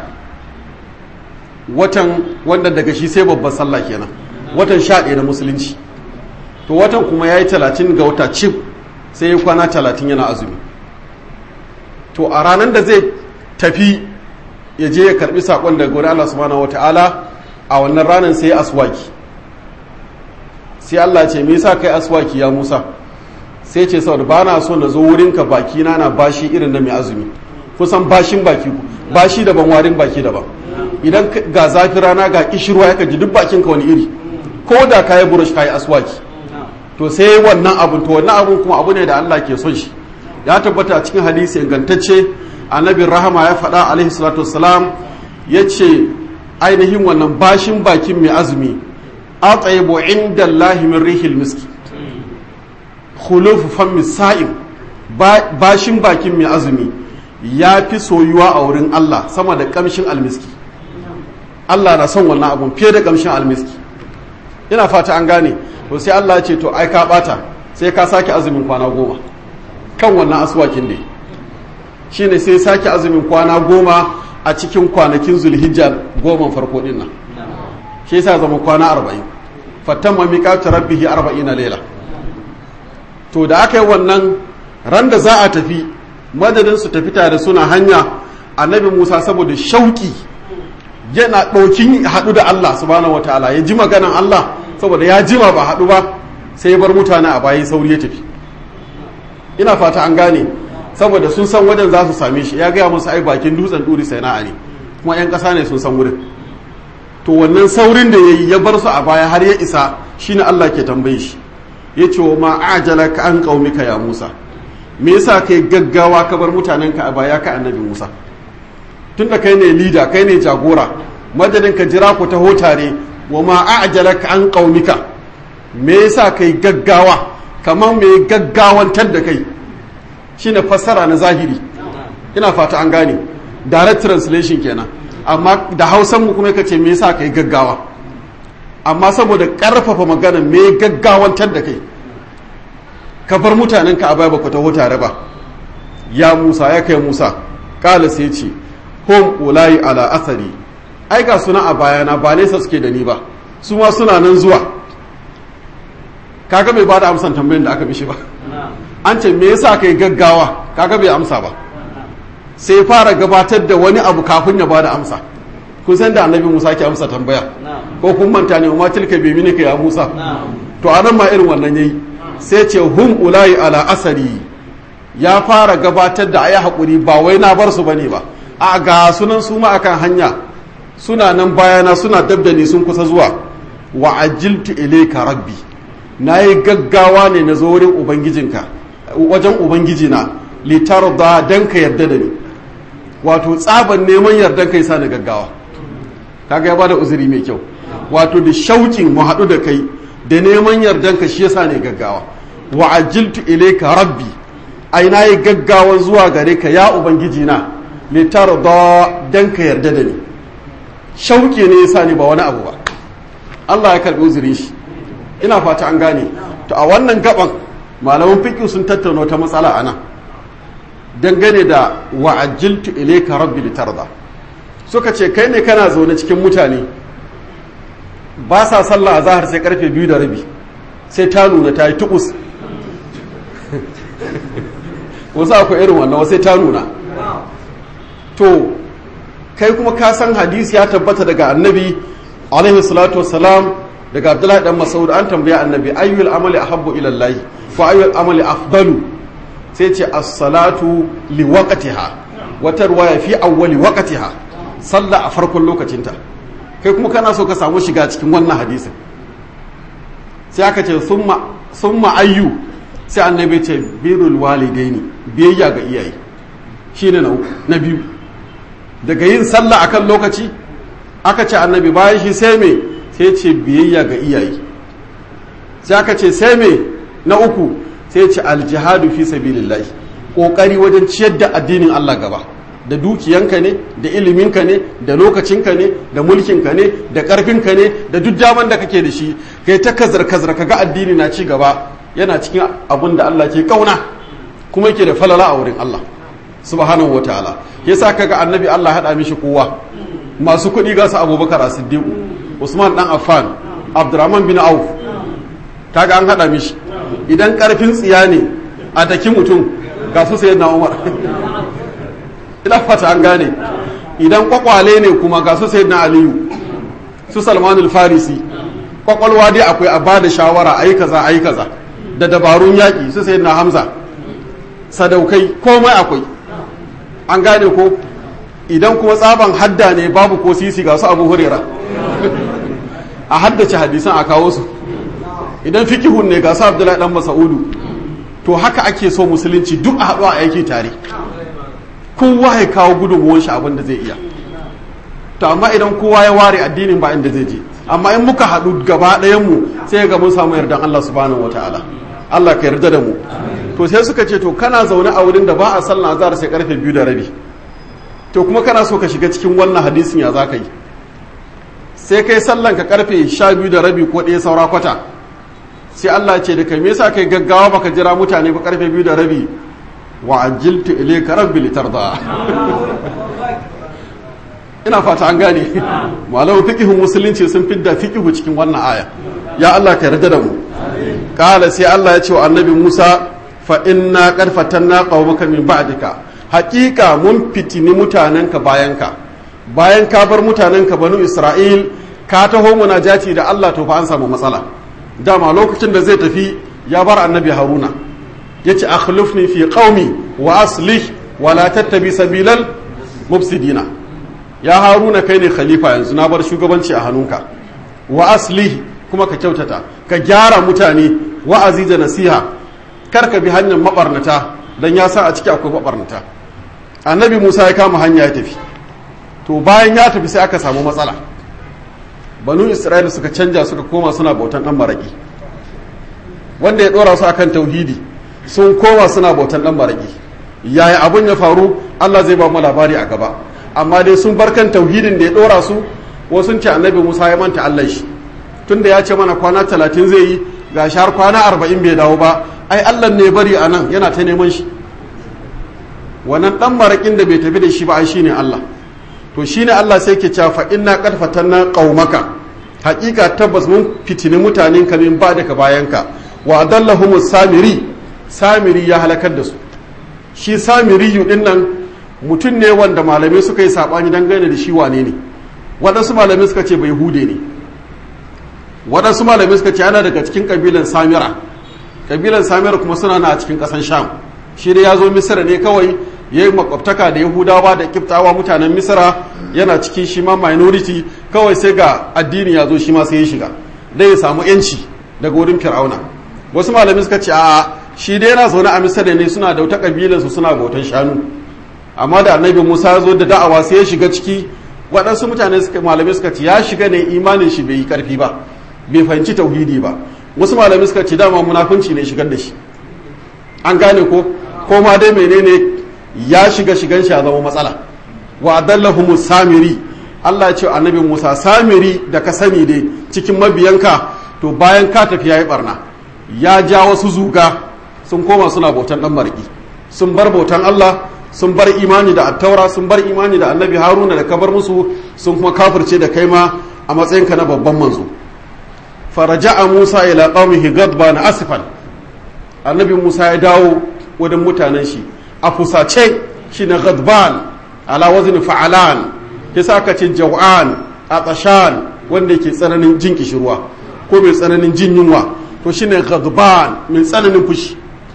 [SPEAKER 1] watan wanda daga shi sai babban sallah kenan watan sha ɗaya na musulunci to watan kuma ya yi talatin ga wata cif sai ya kwana talatin yana azumi to a ranar da zai tafi ya je ya karbi saƙon daga wani Allah subhanahu wata'ala a wannan ranar sai ya aswaki sai Allah ce me yasa kai aswaki ya Musa sai ce saboda ba na so na zo wurinka baki na na bashi irin na mai azumi kusan bashin baki bashi daban warin baki daban idan ga zafi rana ga kishirwa ya ji duk bakinka wani iri ko da ka yi burush ka yi aswaki to sai wannan abun to wannan abun kuma abu ne da Allah ke son shi ya tabbata a cikin hadisi ingantacce annabin rahama ya faɗa alaihi salatu wassalam ya ce ainihin wannan bashin bakin mai azumi a tsaye bo inda Allahi min rihil miski khulufu fammi sa'im bashin bakin mai azumi ya fi soyuwa a wurin Allah sama da kamshin almiski Allah na son wannan abun fiye da kamshin almiski ina fata an gane to sai Allah ya ce to ai ka bata sai ka sake azumin kwana goma kan wannan asuwakin ne shine sai sake azumin kwana goma a cikin kwanakin zulhijja goma farko din nan shi yasa zama kwana arba'in fattan ma miƙatu rabbihi arba'ina lela to da aka yi wannan ran da za a tafi madadin su tafi tare suna hanya annabi musa saboda shauki yana ɗaukin haɗu da allah subhanahu wataala ya ji maganan allah saboda ya jima ba haɗu ba sai ya bar mutane a bayan sauri ya tafi ina fata an gane saboda sun san wajen za su same shi ya gaya musu ai bakin dutsen duri sai na'a ne kuma 'yan ƙasa ne sun san wurin to wannan saurin da ya yi ya bar su a baya har ya isa shine allah ke tambaye shi ya ce wa ma'ajala ka an ƙaumika ya musa me yasa kai gaggawa ka bar mutanenka a baya ka annabi musa tun da kai ne lida kai ne jagora madadin ka jira ku taho tare wa ma'ajala ka an ƙaumika me yasa kai gaggawa kamar me gaggawantar da kai shine fassara na zahiri ina fata an gane direct translation kenan amma da hausan mu kuma kace me yasa kai gaggawa amma saboda karfafa magana me gaggawantar da kai ka bar mutanen ka a baya baka taho tare ba ya Musa ya kai Musa kala sai ce hum ulai ala athari ai ga suna a bayana ba nesa suke da ni ba su ma suna nan zuwa kaga bai bada amsan tambayin da aka mishi ba an ce me yasa kai gaggawa kaga bai amsa ba sai fara gabatar da wani abu kafin ya bada amsa kun san da annabi Musa ke amsa tambaya ko kun manta ne ma tilka bi minika ya Musa to anan ma irin wannan yayi sai ce hum ulai ala asari ya fara gabatar da ayi hakuri ba wai na bar su bane ba a ga sunan su ma akan hanya suna nan bayana suna dabdani sun kusa zuwa wa ajiltu ilayka rabbi nayi gaggawa ne na zo wurin ubangijinka wajen ubangijina litar da dan ka yarda da ni wato tsaban neman yardan kai sa na gaggawa kaga ya bada uzuri mai kyau wato da shaukin mu haɗu da kai da neman yardan ka shi yasa ne gaggawa wa ajiltu ilayka rabbi ai na yi gaggawan zuwa gare ka ya ubangijina litar da dan ka yarda da ni shauki ne yasa ne ba wani abu ba Allah ya karbi uzurin shi ina fata an gane to a wannan gaban malaman fiqh sun tattauna ta matsala ana dangane da wa'ajiltu ilayka rabbi litarda suka ce kai ne kana zaune cikin mutane ba sa sallah azhar sai karfe biyu da rabi sai ta nuna ta yi tukus wasu akwai irin wannan sai ta nuna to kai kuma ka san hadisi ya tabbata daga annabi alaihi salatu wassalam daga abdullahi dan masaud an tambaya annabi ayyul amali ahabbu ila allah fa ayyul amali afdalu sai ce as-salatu li waqtiha wata ruwaya fi awwali waqtiha sallah a farkon lokacinta kai kuma kana so ka samu shiga cikin wannan hadisin sai aka ce summa summa ayyu sai annabi ce birrul walidaini biyayya ga iyaye shine na uku na biyu daga yin sallah akan lokaci aka ce annabi bayan shi sai me sai ce biyayya ga iyaye sai aka ce sai me na uku sai ce aljihadu fi sabilillahi kokari wajen ciyar da addinin Allah gaba da dukiyanka ne da iliminka ne da lokacinka ne da mulkinka ne da karfinka ne da duk daman da kake da shi kai ta kazar kazar kaga addini na ci gaba yana cikin abin da Allah ke kauna kuma yake da falala a wurin Allah subhanahu wataala yasa kaga annabi Allah hada mishi kowa masu kuɗi ga su Abubakar As-Siddiq Usman dan Affan Abdurrahman bin Auf kaga an hada mishi idan karfin tsiya ne a daki mutum ga su sayi na umar ina fata an gane idan kwakwale ne kuma ga su sayi na aliyu su salmanul farisi kwakwalwa dai akwai a ba da shawara a yi kaza a yi kaza da dabarun yaƙi su sayi na hamza sadaukai komai akwai an gane ko idan kuma tsaban hadda ne babu ko sisi ga su abu hurera a haddace hadisan a kawo su idan fikihun ne ga su abdullahi dan masa'udu to haka ake so musulunci duk a haɗu a aiki tare kowa ya kawo gudunmuwan shi abin da zai iya to amma idan kowa ya ware addinin ba inda zai je amma in muka haɗu gaba ɗayan mu sai ga mun samu yardan Allah subhanahu wataala Allah ka yarda da mu to sai suka ce to kana zaune a wurin da ba a sallah azhar sai karfe biyu da rabi to kuma kana so ka shiga cikin wannan hadisin ya za ka yi sai kai sallan ka karfe sha biyu da rabi ko ɗaya saura kwata sai Allah ce da kai me yasa kai gaggawa baka jira mutane ba karfe biyu da rabi wa ajiltu ilayka rabbi litarda ina fata an gane malamin fiqihun musulunci sun fidda fiqihu cikin wannan aya ya Allah ka yarda da mu kala sai Allah ya ce wa annabi Musa fa inna qad fatanna qaumaka min ba'dika haqiqa mun fitini mutanenka bayanka bayan ka bar mutanenka banu Isra'il ka taho munajati da Allah to fa an samu matsala dama lokacin da zai tafi ya bar annabi Haruna yace akhlifni fi qaumi wa aslih wa la tattabi sabilal mufsidina ya haruna kai ne khalifa yanzu na bar shugabanci a hannunka wa asli kuma ka kyautata ka gyara mutane wa'azi da nasiha kar ka bi hanyar mabarnata dan ya san a ciki akwai mabarnata annabi musa ya kama hanya ya tafi to bayan ya tafi sai aka samu matsala banu isra'ila suka canja suka koma suna bautan dan maraki wanda ya dora su akan tauhidi sun koma suna bautan dan maraki yaya abun ya faru Allah zai ba mu labari a gaba amma dai sun bar kan tauhidin da ya dora su wasu ce annabi Musa ya manta Allah shi tunda ya ce mana kwana talatin zai yi ga har kwana arba'in bai dawo ba ai Allah ne bari a nan yana ta neman shi wannan dan marakin da bai tafi da shi ba ai shine Allah to shine Allah sai ke cewa fa inna qad fatanna qaumaka hakika tabbas mun fitini mutanen ka min ba daga bayanka wa adallahum samiri samiri ya halakar da su shi samiri din nan mutum ne wanda malamai suka yi saɓani dangane da shi wane ne waɗansu malamai suka ce bai hude ne waɗansu malamai suka ce ana daga cikin ƙabilan samira ƙabilan samira kuma suna na a cikin ƙasan sham shi da ya zo misira ne kawai ya yi makwabtaka da yahudawa da kiftawa mutanen misira yana cikin shi ma minority kawai sai ga addini ya zo shi ma sai ya shiga dai ya samu yanci daga wurin fir'auna wasu malamai suka ce a shi dai yana zaune a misira ne suna da wata ƙabilansu suna bautan shanu amma da annabi musa ya zo da da'awa sai ya shiga ciki waɗansu mutane suka malamai suka ce ya shiga ne imanin shi bai yi ƙarfi ba bai fahimci tauhidi ba wasu malamai suka ce dama munafunci ne shigar da shi an gane ko ko ma dai menene ya shiga shigan shi ya zama matsala wa adallahu samiri Allah ya ce annabi Musa samiri da ka sani dai cikin mabiyanka to bayan ka tafi yayi barna ya ja wasu zuga sun koma suna bautan dan marki sun bar bautan Allah sun bar imani da attaura sun bar imani da annabi haruna da kabar musu sun kuma kafirce da kai ma a matsayinka na babban manzo faraja'a musa ila qaumihi gadban asifan annabi musa ya dawo wajen mutanen shi a fusace shi na gadban ala wazni fa'alan yasa aka ce jaw'an atashan wanda yake tsananin jin kishirwa ko mai tsananin jin yunwa to shine gadban mai tsananin fushi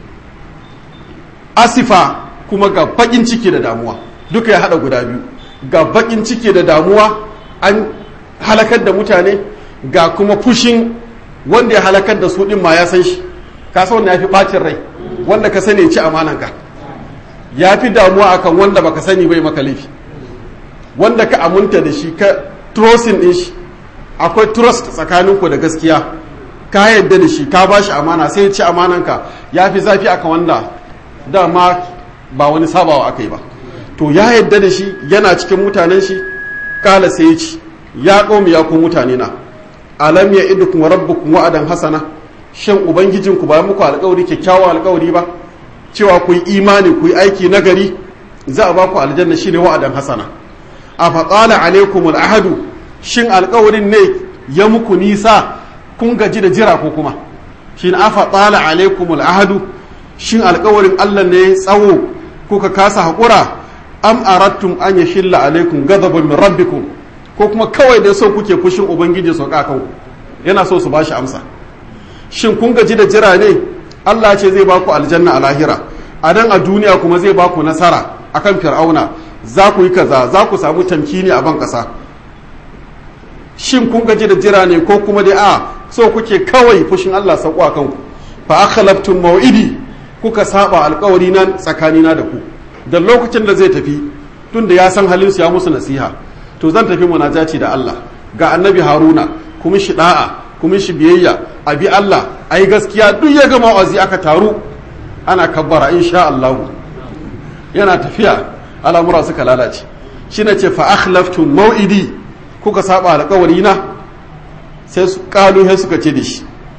[SPEAKER 1] asifa kuma ga bakin ciki da damuwa duka ya hada guda biyu ga bakin ciki da damuwa an halakar da mutane ga kuma fushin wanda ya halakar da su din ma ya san shi ka san wanda ya fi bacin rai wanda ka sani ci amananka ya fi damuwa akan wanda baka sani bai maka laifi wanda ka aminta da shi ka trusting din shi akwai trust tsakaninku da gaskiya ka yadda da shi ka ba shi amana sai ya ci amananka ya fi zafi akan wanda dama ba wani sabawa aka yi ba to ya yadda da shi yana cikin mutanen shi kala sai ya ci ya ƙomi ya ku mutane na alam ya idukum rabbukum wa'adan hasana shin ubangijinku ba muku alƙawari kyakkyawan alƙawari ba cewa ku yi imani ku yi aiki nagari za a ba ku aljanna shine wa'adan hasana a faƙala alaikum al'ahadu shin alƙawarin ne ya muku nisa kun gaji da jira ko kuma shin a faƙala alaikum al'ahadu shin alƙawarin Allah ne tsawo kuka kasa haƙura am arattum an yashilla alaikum ghadabun min rabbikum ko kuma kawai da so kuke fushin ubangiji su ka kanku yana so su bashi amsa shin kun gaji da jira ne Allah ce zai baku aljanna a lahira a nan a duniya kuma zai baku nasara akan fir'auna za ku yi kaza za ku samu tamkini a ban ƙasa shin kun gaji da jira ne ko kuma dai a so kuke kawai fushin Allah sauko a kanku fa akhlaftum maw'idi kuka saba alkawari nan tsakanina da ku da lokacin da zai tafi tun da ya san halin su ya musu nasiha to zan tafi munajaci da Allah ga annabi Haruna kuma shi da'a kuma shi biyayya a bi Allah ai gaskiya duk ya gama wazi aka taru ana kabbara insha Allah yana tafiya al'amura suka lalace shi na ce fa akhlaftum mau'idi kuka saba alkawari na sai su kalu sai suka ce da shi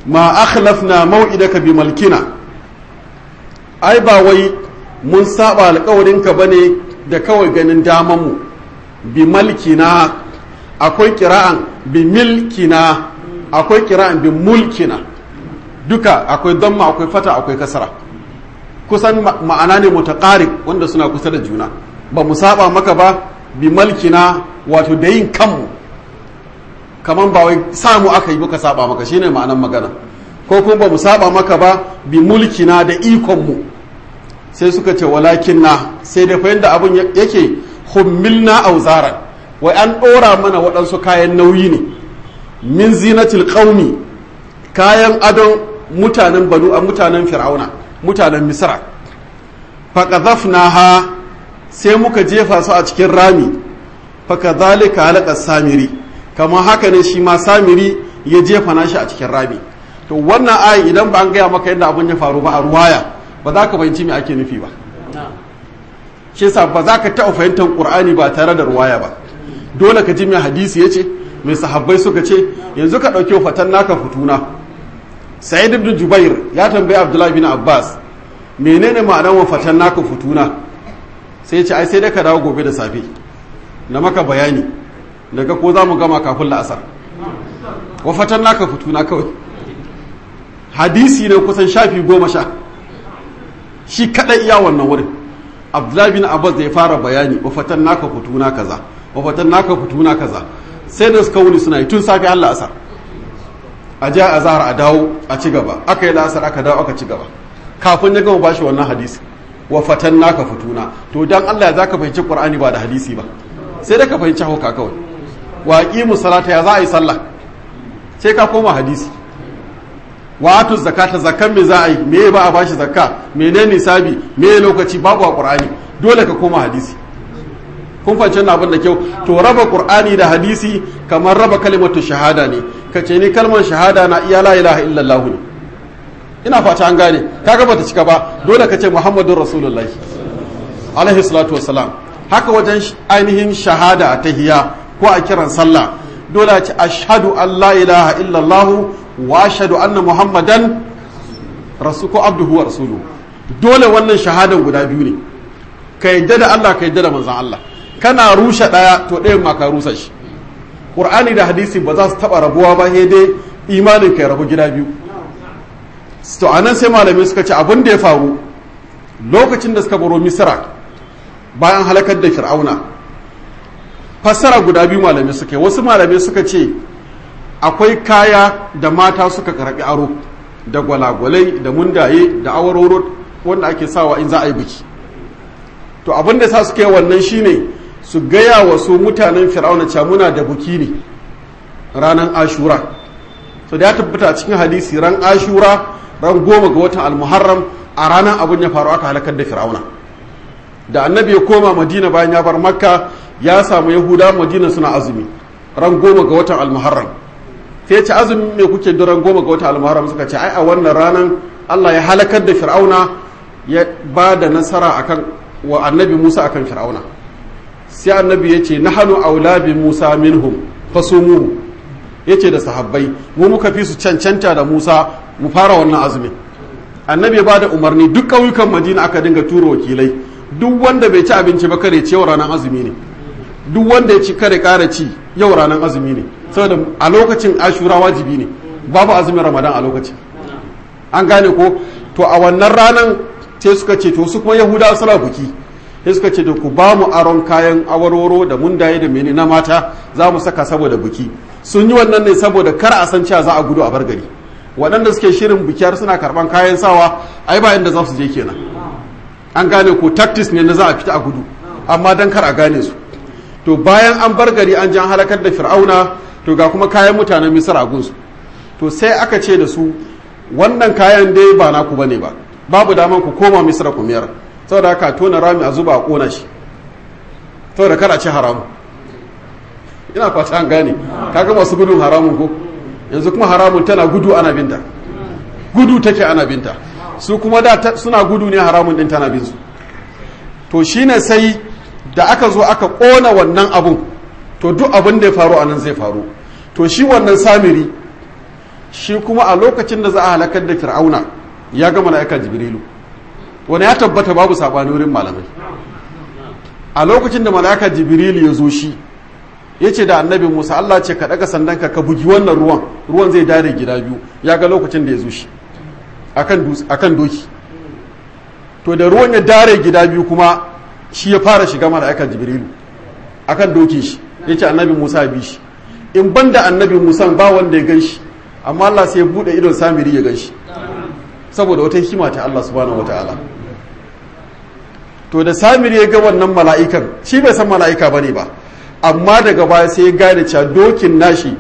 [SPEAKER 1] ma akhlafna mau'idaka bi malkina ai ba wai mun saba alƙawarinka bane da kawai ganin daman mu bi malkina akwai kira'an bi milkina akwai kira'an bi mulkina duka akwai damma akwai fata akwai kasara kusan ma'ana ne mutaqarib wanda suna kusa da juna ba mu saba maka ba bi malkina wato da yin kanmu kaman ba wai samu aka yi muka saba maka shine ma'anan magana ko kuma ba mu saba maka ba bi mulkina da ikon mu sai suka ce walakin na sai da fa yanda abun yake hummilna auzaran wai an ɗora mana waɗansu kayan nauyi ne min zinatil qaumi kayan adon mutanen banu a mutanen fir'auna mutanen misra ha sai muka jefa su a cikin rami fakadhalika halaka samiri kamar haka ne shi ma samiri ya jefa nashi a cikin rami to wannan ayi idan ba an gaya maka yadda abun ya faru ba a ruwaya ba za ka fahimci me ake nufi ba shi yasa ba za ka taɓa fahimtar qur'ani ba tare da ruwaya ba dole ka ji mai hadisi ya ce mai sahabbai suka ce yanzu ka ɗauki fatan naka fituna sa'id ibn jubair ya tambayi abdullahi bin abbas menene ma'anar wa fatan naka fituna sai ce ai sai dai ka dawo gobe da safe na maka bayani daga ko za mu gama kafin la'asar wa fatan naka fituna kawai hadisi ne kusan shafi goma sha shi kaɗai iya wannan wurin abdullahi bin abbas da ya fara bayani wa fatan naka fituna kaza wa fatan naka fituna kaza sai da suka wuni suna yi tun safe Allah asar a ja a zahar a dawo a ci gaba aka yi la'asar aka dawo aka ci gaba kafin ya gama bashi wannan hadisi wa fatan naka fituna to dan Allah ya zaka fahimci Qur'ani ba da hadisi ba sai da ka fahimci hauka kawai wa aqimu salata ya za a yi sallah sai ka koma hadisi wa atu zakata zakkan me za a yi me ba a bashi zakka menene nisabi me lokaci babu a Qur'ani dole ka koma hadisi kun fahimci wannan abin da kyau to raba qur'ani da hadisi kamar raba kalimatu shahada ne kace ni kalmar shahada na iya la ilaha illallah ne ina fata an gane kaga bata cika ba dole kace muhammadur rasulullahi alaihi salatu wassalam haka wajen ainihin shahada a tahiyya ko a kiran sallah dole a ce ashhadu an la ilaha illallah wa ashhadu anna muhammadan rasu ko abduhu wa rasuluhu dole wannan shahadan guda biyu ne ka yadda da Allah ka yadda da manzon Allah kana rushe ɗaya to ɗayan ma ka rusa shi ƙur'ani da hadisi ba za su taɓa rabuwa ba sai dai imanin ka ya rabu gida biyu to anan sai malamai suka ce abin da ya faru lokacin da suka baro misra bayan halakar da fir'auna fassara guda biyu malamai suka yi wasu malamai suka ce akwai kaya da mata suka karɓi aro da gwalagwalai da mundaye da awaroro wanda ake sawa in za a yi biki to abin da sa suka yi wannan shine su gaya wa su mutanen fir'auna cewa muna da buki ne ranar ashura so da ya tabbata cikin hadisi ran ashura ran goma ga watan almuharram a ranar abin ya faru aka halakar da fir'auna da annabi ya koma madina bayan ya bar makka ya samu yahuda madina suna azumi ran goma ga watan almuharram sai ce azumi me kuke da ran goma ga watan almuharram suka ce ai a wannan ranar allah ya halakar da fir'auna ya ba da nasara akan wa annabi musa akan fir'auna sai annabi ya ce na hannu aula bi musa minhum fasumuhu ya ce da sahabbai mu muka fi su cancanta da musa mu fara wannan azumin annabi ba da umarni duk ƙauyukan madina aka dinga tura wakilai duk wanda bai ci abinci ba kare ci yau ranar azumi ne duk wanda ya ci kare kara ci yau ranar azumi ne saboda a lokacin ashura wajibi ne babu azumin ramadan a lokacin an gane ko to a wannan ranar sai suka ce to su kuma yahudawa suna buki sai suka ce da ku ba mu aron kayan awarwaro da mundaye da mene na mata za mu saka saboda buki sun yi wannan ne saboda kar a san cewa za a gudu a bar gari waɗanda suke shirin bikiyar suna karɓan kayan sawa ai ba inda za su je kenan an gane ko tactics ne na za a fita a gudu amma dan kar a gane su to bayan an bar gari an ji an halakar da fir'auna to ga kuma kayan mutanen misar a gunsu to sai aka ce da su wannan kayan dai ba naku bane ba babu daman ku koma misra ku miyar saboda haka tona rami a zuba a kona shi saboda kada ci haramu ina fata an gane kaga masu gudun haramun ko yanzu kuma haramun tana gudu ana binta gudu take ana binta su kuma da suna gudu ne haramun din tana bin su to shine sai da aka zo aka kona wannan abun to duk abin da ya faru anan zai faru to shi wannan samiri shi kuma a lokacin da za a halakar da fir'auna ya ga mala'ika jibrilu wani ya tabbata babu sabani wurin malamai a lokacin da mala'ika jibrilu ya zo shi ya ce da annabi musa allah ce ka daga sandanka ka bugi wannan ruwan ruwan zai dare gida biyu ya ga lokacin da ya zo shi akan doki to da ruwan ya dare gida biyu kuma shi ya fara shiga mala'ika jibrilu akan dokin shi ya ce annabi musa bi shi in ban da annabi musa ba wanda ya gan shi amma allah sai ya buɗe idon samiri ya gan shi saboda wata hikima ta allah subhanahu wataala to da samiri ya ga wannan mala'ikan shi bai san mala'ika bane ba amma daga baya sai ya gane cewa dokin nashi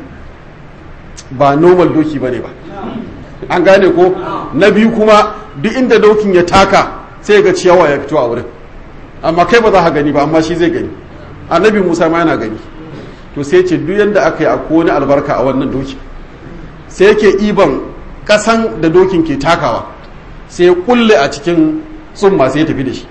[SPEAKER 1] ba normal doki bane ba an gane ko na biyu kuma duk inda dokin ya taka sai ga ciyawa ya fito a wurin amma kai ba za ka gani ba amma shi zai gani annabi musa ma yana gani to sai ce duk yadda aka yi a wani albarka a wannan doki sai yake iban kasan da dokin ke takawa sai ya kulle a cikin tsumma sai ya tafi da shi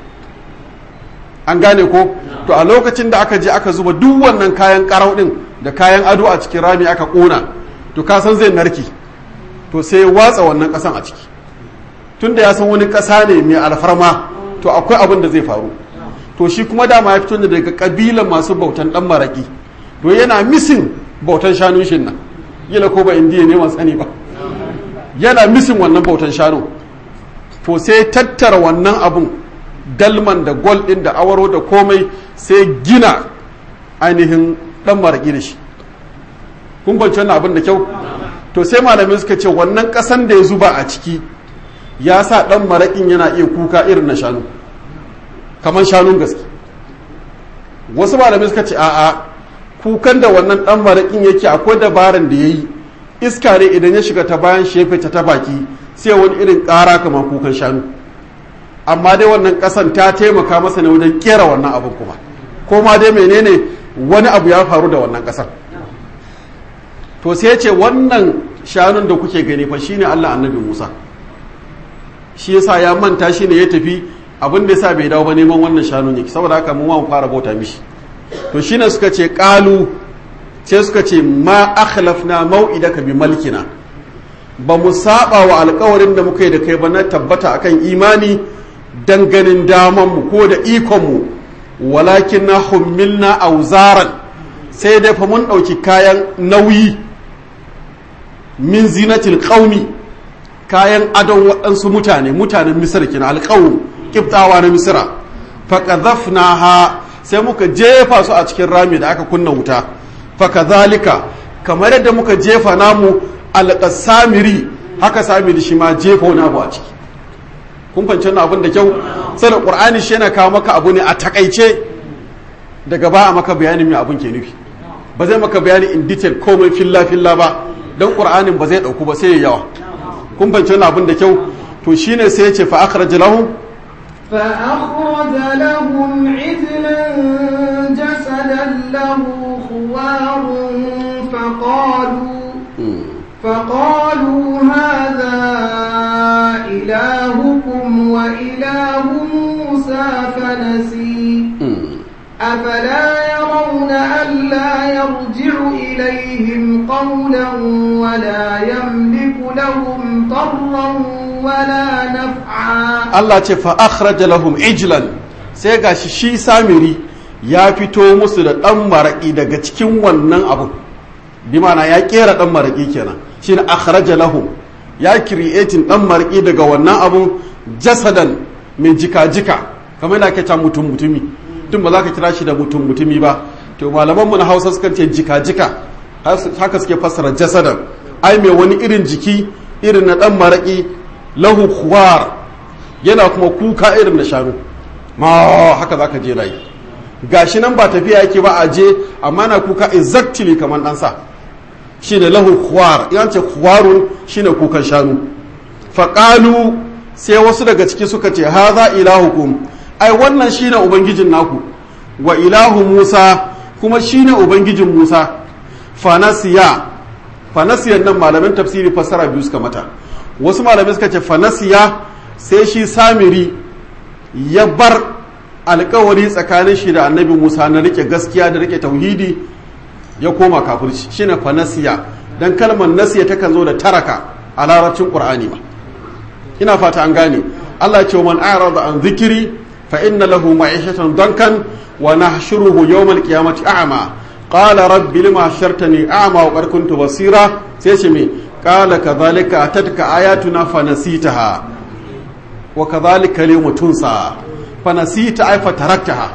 [SPEAKER 1] an gane ko to a lokacin da aka je aka zuba duk wannan kayan karau din da kayan ado a cikin rami aka kona to ka san zai narki to sai ya watsa wannan kasan a ciki tunda ya san wani kasa ne mai alfarma to akwai abin da zai faru to shi kuma dama ya fito ne daga kabilan masu bautan dan maraki to yana misin bautan shanun shin nan yila ko ba indiya ne sani ba yana misin wannan bautan shanu to sai tattara wannan abun dalman da gol din da awaro da komai sai gina ainihin dan maraki da shi kun banci wannan abin da kyau to sai malamai suka ce wannan kasan da ya zuba a ciki ya sa dan marakin yana iya kuka irin na shanu kamar shanun gaske wasu malamai suka ce a'a kukan da wannan dan marakin yake akwai dabaran da ya yi iska ne idan ya shiga ta bayan shefe ta ta baki sai wani irin ƙara kamar kukan shanu amma dai wannan ƙasan ta taimaka masa ne wajen kera wannan abin kuma ko ma dai menene wani abu ya faru da wannan ƙasar to sai ce wannan shanun da kuke gani fa shine Allah annabi Musa shi yasa ya manta shi ne ya tafi abin da yasa bai dawo ba neman wannan shanun yake saboda haka mu ma mu fara bauta mishi to shine suka ce qalu sai suka ce ma akhlafna mau'idaka bi malkina ba mu saba wa alkawarin da muka yi da kai ba na tabbata akan imani danganin damanmu ko da ikonmu walakin na hummilna auzaran sai dai fa mun ɗauki kayan nauyi min zinatil qaumi kayan adon waɗansu mutane mutanen misir kina alƙawun kiftawa na misira ha sai muka jefa su a cikin rami da aka kunna wuta fakazalika kamar yadda muka jefa namu alƙasamiri haka samiri shi ma jefa wani abu a ciki kun fahimci wannan abin da kyau sai da qur'ani shi yana kawo maka abu ne a takaice daga ba a maka bayanin me abin ke nufi ba zai maka bayani in detail komai filla filla ba dan qur'anin ba zai dauku ba sai ya yawa kun fahimci wannan abin da kyau to shine sai ya ce fa akhraj lahum
[SPEAKER 2] فأخرج لهم عجلا جسدا له خوار فقالوا فقالوا هذا إلهكم وإله موسى فنسي أفلا يرون ألا يرجع إليهم قولا ولا يملك لهم ضرا ولا نفعا
[SPEAKER 1] Allah ce fa akhraja lahum ijlan sai gashi shi samiri ya fito musu da dan maraki daga cikin wannan abu bi ma'ana ya kera dan maraki kenan shine akhraja lahum ya creating dan maraki daga wannan abu jasadan mai jika-jika kamar da ake ta mutum mutumi tun ba za ka kira shi da mutum mutumi ba to malaman mu na Hausa suka ce jika-jika haka suke fassara jasadan ai mai wani irin jiki irin na dan maraki lahu khuwar yana kuma kuka irin na shanu ma haka zaka je rayi gashi nan ba tafiya yake ba a je amma na kuka exactly kamar dan sa shine lahu khuwar yan ce khuwarun shine kukan shanu faqalu sai wasu daga ciki suka ce haza ilahukum ai wannan shine ubangijin naku wa ilahu Musa kuma shine ubangijin Musa fanasiya fanasiyan nan malamin tafsiri fassara biyu suka mata wasu malamai suka ce fanasiya sai shi samiri ya bar alkawari tsakanin shi da annabi musa na rike gaskiya da rike tauhidi ya koma kafirci shine fanasiya dan kalmar nasiya takan zo da taraka a larabcin qur'ani ba ina fata an gane Allah ya ce man a'rada an zikiri fa inna lahu ma'ishatan dankan wa nahshuruhu yawm al-qiyamati a'ma qala rabbi lima hashartani a'ma wa qad kuntu basira sai ce me qala kadhalika atatka ayatuna fa nasitaha wa kadhalika al tunsa fa nasita ay fa taraktaha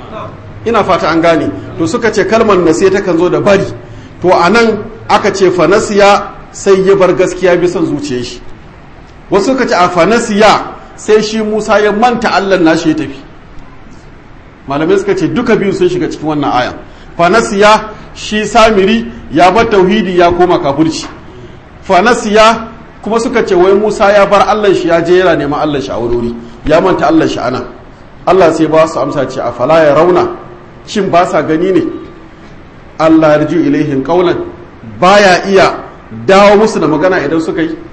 [SPEAKER 1] ina fata an gane to suka ce kalmar nasiya takan zo da bari to anan aka ce fa nasiya sai ya bar gaskiya bisan zuciyar shi wasu suka ce a fa nasiya sai shi Musa ya manta Allah nashi ya tafi malamai suka ce duka biyu sun shiga cikin wannan aya fanasiya shi samiri ya bar tauhidi ya koma kafirci fanasiya kuma suka ce wai Musa ya bar Allah shi ya je yana neman Allah shi a wuri ya manta Allah shi ana Allah sai ba su amsa ce a fala ya rauna shin ba sa gani ne Allah yarji ilaihin qaulan baya iya dawo musu da magana idan suka yi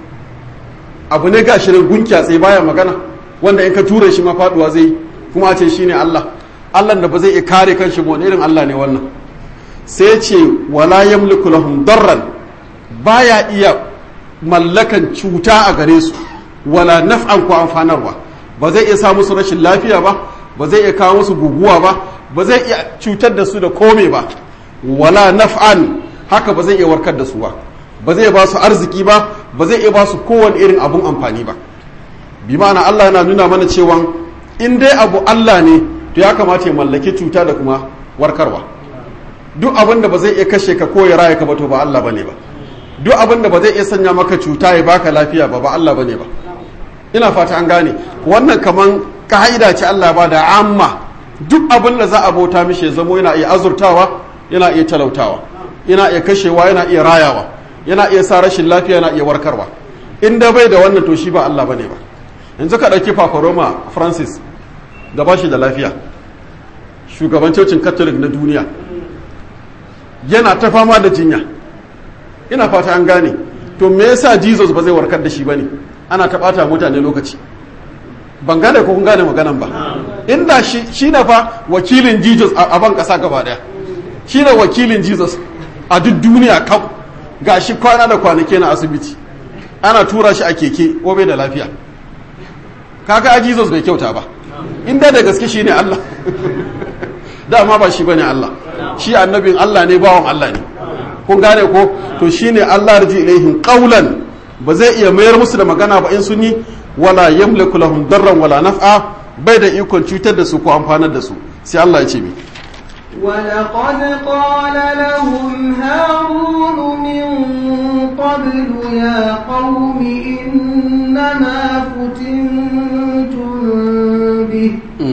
[SPEAKER 1] abu ne gashi nan gunkiya tsaye baya magana wanda in ka ture shi ma faduwa zai kuma a ce shine Allah Allah da ba zai iya kare kanshi ba wani irin Allah ne wannan sai ce wala yamliku lahum darran baya iya mallakan cuta a gare su wala naf'an ko amfanarwa ba zai iya sa musu rashin lafiya ba ba zai iya kawo musu guguwa ba ba zai iya cutar da su da kome ba wala naf'an haka ba zai iya warkar da su ba ba zai ba su arziki ba ba zai iya ba su kowane irin abun amfani ba bi ma'ana Allah yana nuna mana cewa in dai abu Allah ne to ya kamata ya mallaki cuta da kuma warkarwa duk abin da ba zai iya kashe ka ko ya raya ka ba to ba Allah bane ba duk abin da ba zai iya sanya maka cuta ya baka lafiya ba ba Allah bane ba ina fata an gane wannan kaman ka'ida ce Allah ba da amma duk abin da za a bauta mishi ya zamo yana iya azurtawa yana iya talautawa yana iya kashewa yana iya rayawa yana iya sa rashin lafiya yana iya warkarwa in da bai da wannan to shi ba Allah bane ba yanzu ka ɗauki Paparoma Francis da ba shi da lafiya shugaban cocin catholic na duniya yana ta fama da jinya ina fata an gane to me yasa jesus ba zai warkar da shi bane ana ta bata mutane lokaci ban gane ko kun gane maganan ba inda shi shi na fa wakilin jesus a ban kasa gaba daya shi ne wakilin jesus a duk duniya kam ga shi kwana da kwanake na asibiti ana tura shi a keke ko bai da lafiya kaga a jesus bai kyauta ba inda da gaske shi ne allah dama ba shi bane allah shi annabin allah ne bawan allah ne kun gane ko to shine allah rji ilaihim qawlan ba zai iya mayar musu da magana ba in sun yi wala yamliku lahum darran wala naf'a bai da ikon cutar da su ko amfanar da su sai Allah ya ce mi
[SPEAKER 2] ولقد قال لهم هارون من قبل يا قوم إنما فتنتم به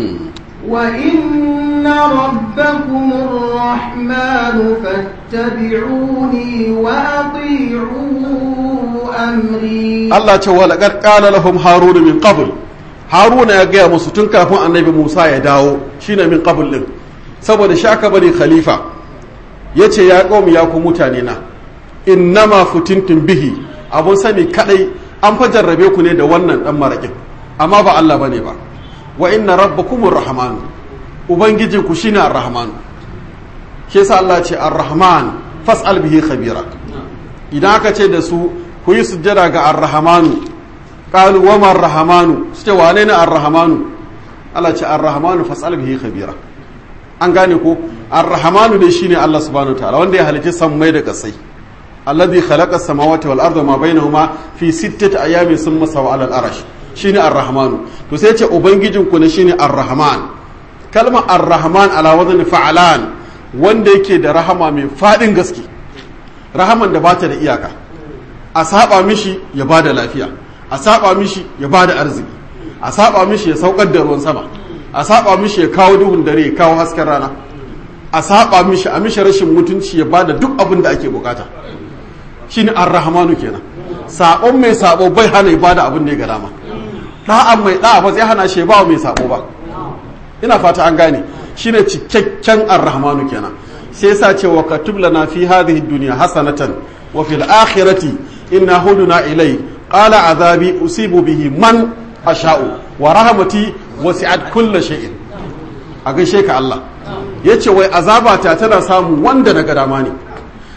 [SPEAKER 2] وإن ربكم الرحمن فاتبعوني وأطيعوا أمري
[SPEAKER 1] Allah ce wala qad qala lahum harun min qabl haruna ya gaya musu tun kafin annabi Musa ya dawo shine min qabl din saboda shaka bane khalifa yace ya qaumi ya ku mutane na innama futintum bihi abun sani kadai an fa jarrabe ku ne da wannan dan marakin amma ba Allah bane ba wa inna rabbakumur rahman ubangijin ku shine ar-rahman shi yasa Allah ce ar-rahman fas'al bihi khabira idan aka ce da su ku yi sujjada ga ar-rahmanu qalu wa ma ar-rahmanu su ce wane ne ar-rahmanu Allah ce ar-rahmanu fas'al bihi khabira an gane ko ar-rahmanu dai shine Allah subhanahu wa ta'ala wanda ya halitta sammai da kasai alladhi khalaqa as-samawati wal arda ma bainahuma fi sittati ayamin thumma sawa 'ala al-arsh shine ar-rahmanu to sai ce ubangijin ku ne shine ar-rahman kalmar ar-rahman ala wazni fa'alan wanda yake da rahama mai fadin gaske rahaman da bata da iyaka a saba mishi ya bada lafiya a saba mishi ya bada arziki a saba mishi ya saukar da ruwan sama a saba mishi ya kawo duhun dare ya kawo hasken rana a saba mishi a mishi rashin mutunci ya bada duk abin da ake bukata shine ar-rahmanu kenan sabon mai sabo bai hana ya bada abin da ya ga dama da'an mai da'a ba zai hana shi ba mai sabo ba ina fata an gane shine cikakken ar-rahmanu kenan sai yasa ce wa katub lana fi hadhihi dunya hasanatan wa fil akhirati inna huduna ilai qala azabi usibu bihi man asha'u wa rahmati wasi'at kulli shay'in a gaishe ka Allah yace wai azabata tana samu wanda na ga dama ne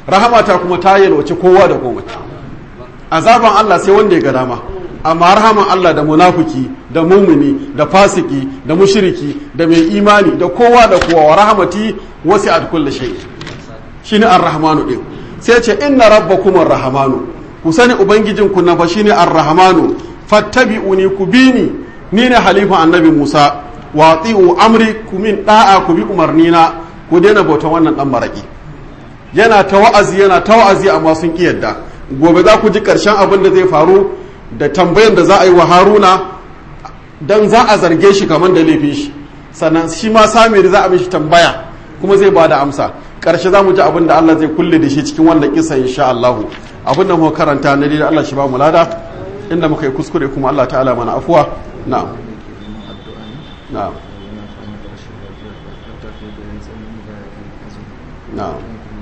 [SPEAKER 1] rahamata kuma ta yalwace kowa da komai azaban Allah sai wanda ya ga dama amma rahaman Allah da munafiki da mumuni da fasiki da mushiriki da mai imani da kowa da kowa wa rahamati wasi'at kulli shay shine ar-rahmanu din sai ce inna rabbakum ar-rahmanu ku sani ubangijin ku na fa shine ar-rahmanu fattabi'uni ku bini ni ne halifa annabi Musa wa ati'u amri ku min da'a ku bi umarnina ku daina bautan wannan dan maraki yana ta wa'azi yana ta wa'azi amma sun ki yadda gobe za ku ji karshen abin da zai faru da tambayan da za a yi wa haruna don za a zarge shi kamar da laifin shi sannan shi ma samiri za a mishi tambaya kuma zai ba da amsa ƙarshe za mu ji abin da Allah zai kulle da shi cikin wannan kisa insha Allahu abin da muka karanta na da Allah shi ba mu lada inda muka yi kuskure kuma Allah ta'ala mana afuwa na'am na'am na'am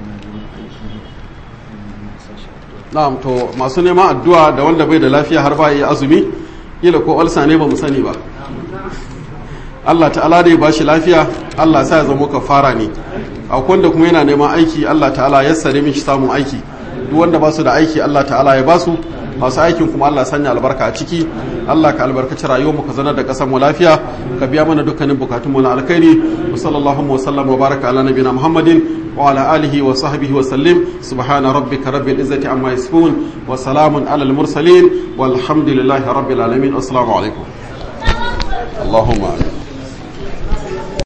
[SPEAKER 1] na'am to masu neman addu'a da wanda bai da lafiya har ba yi azumi kila ko alsa ne ba mu sani ba Allah ta'ala da ya bashi lafiya Allah sa ya zama kafara ne a wanda kuma yana neman aiki Allah ta'ala ya sare mishi samun aiki duk wanda ba su da aiki Allah ta'ala ya basu masu aikin kuma Allah sanya albarka a ciki Allah ka albarkaci rayuwar mu ka zanar da kasar mu lafiya ka biya mana dukkanin bukatun mu na alkhairi wa sallallahu wa sallam wa baraka ala nabiyina Muhammadin wa ala alihi wa sahbihi wa sallim subhana rabbika rabbil izzati amma yasifun wa salamun ala al mursalin walhamdulillahi rabbil alamin assalamu alaikum اللهم آمين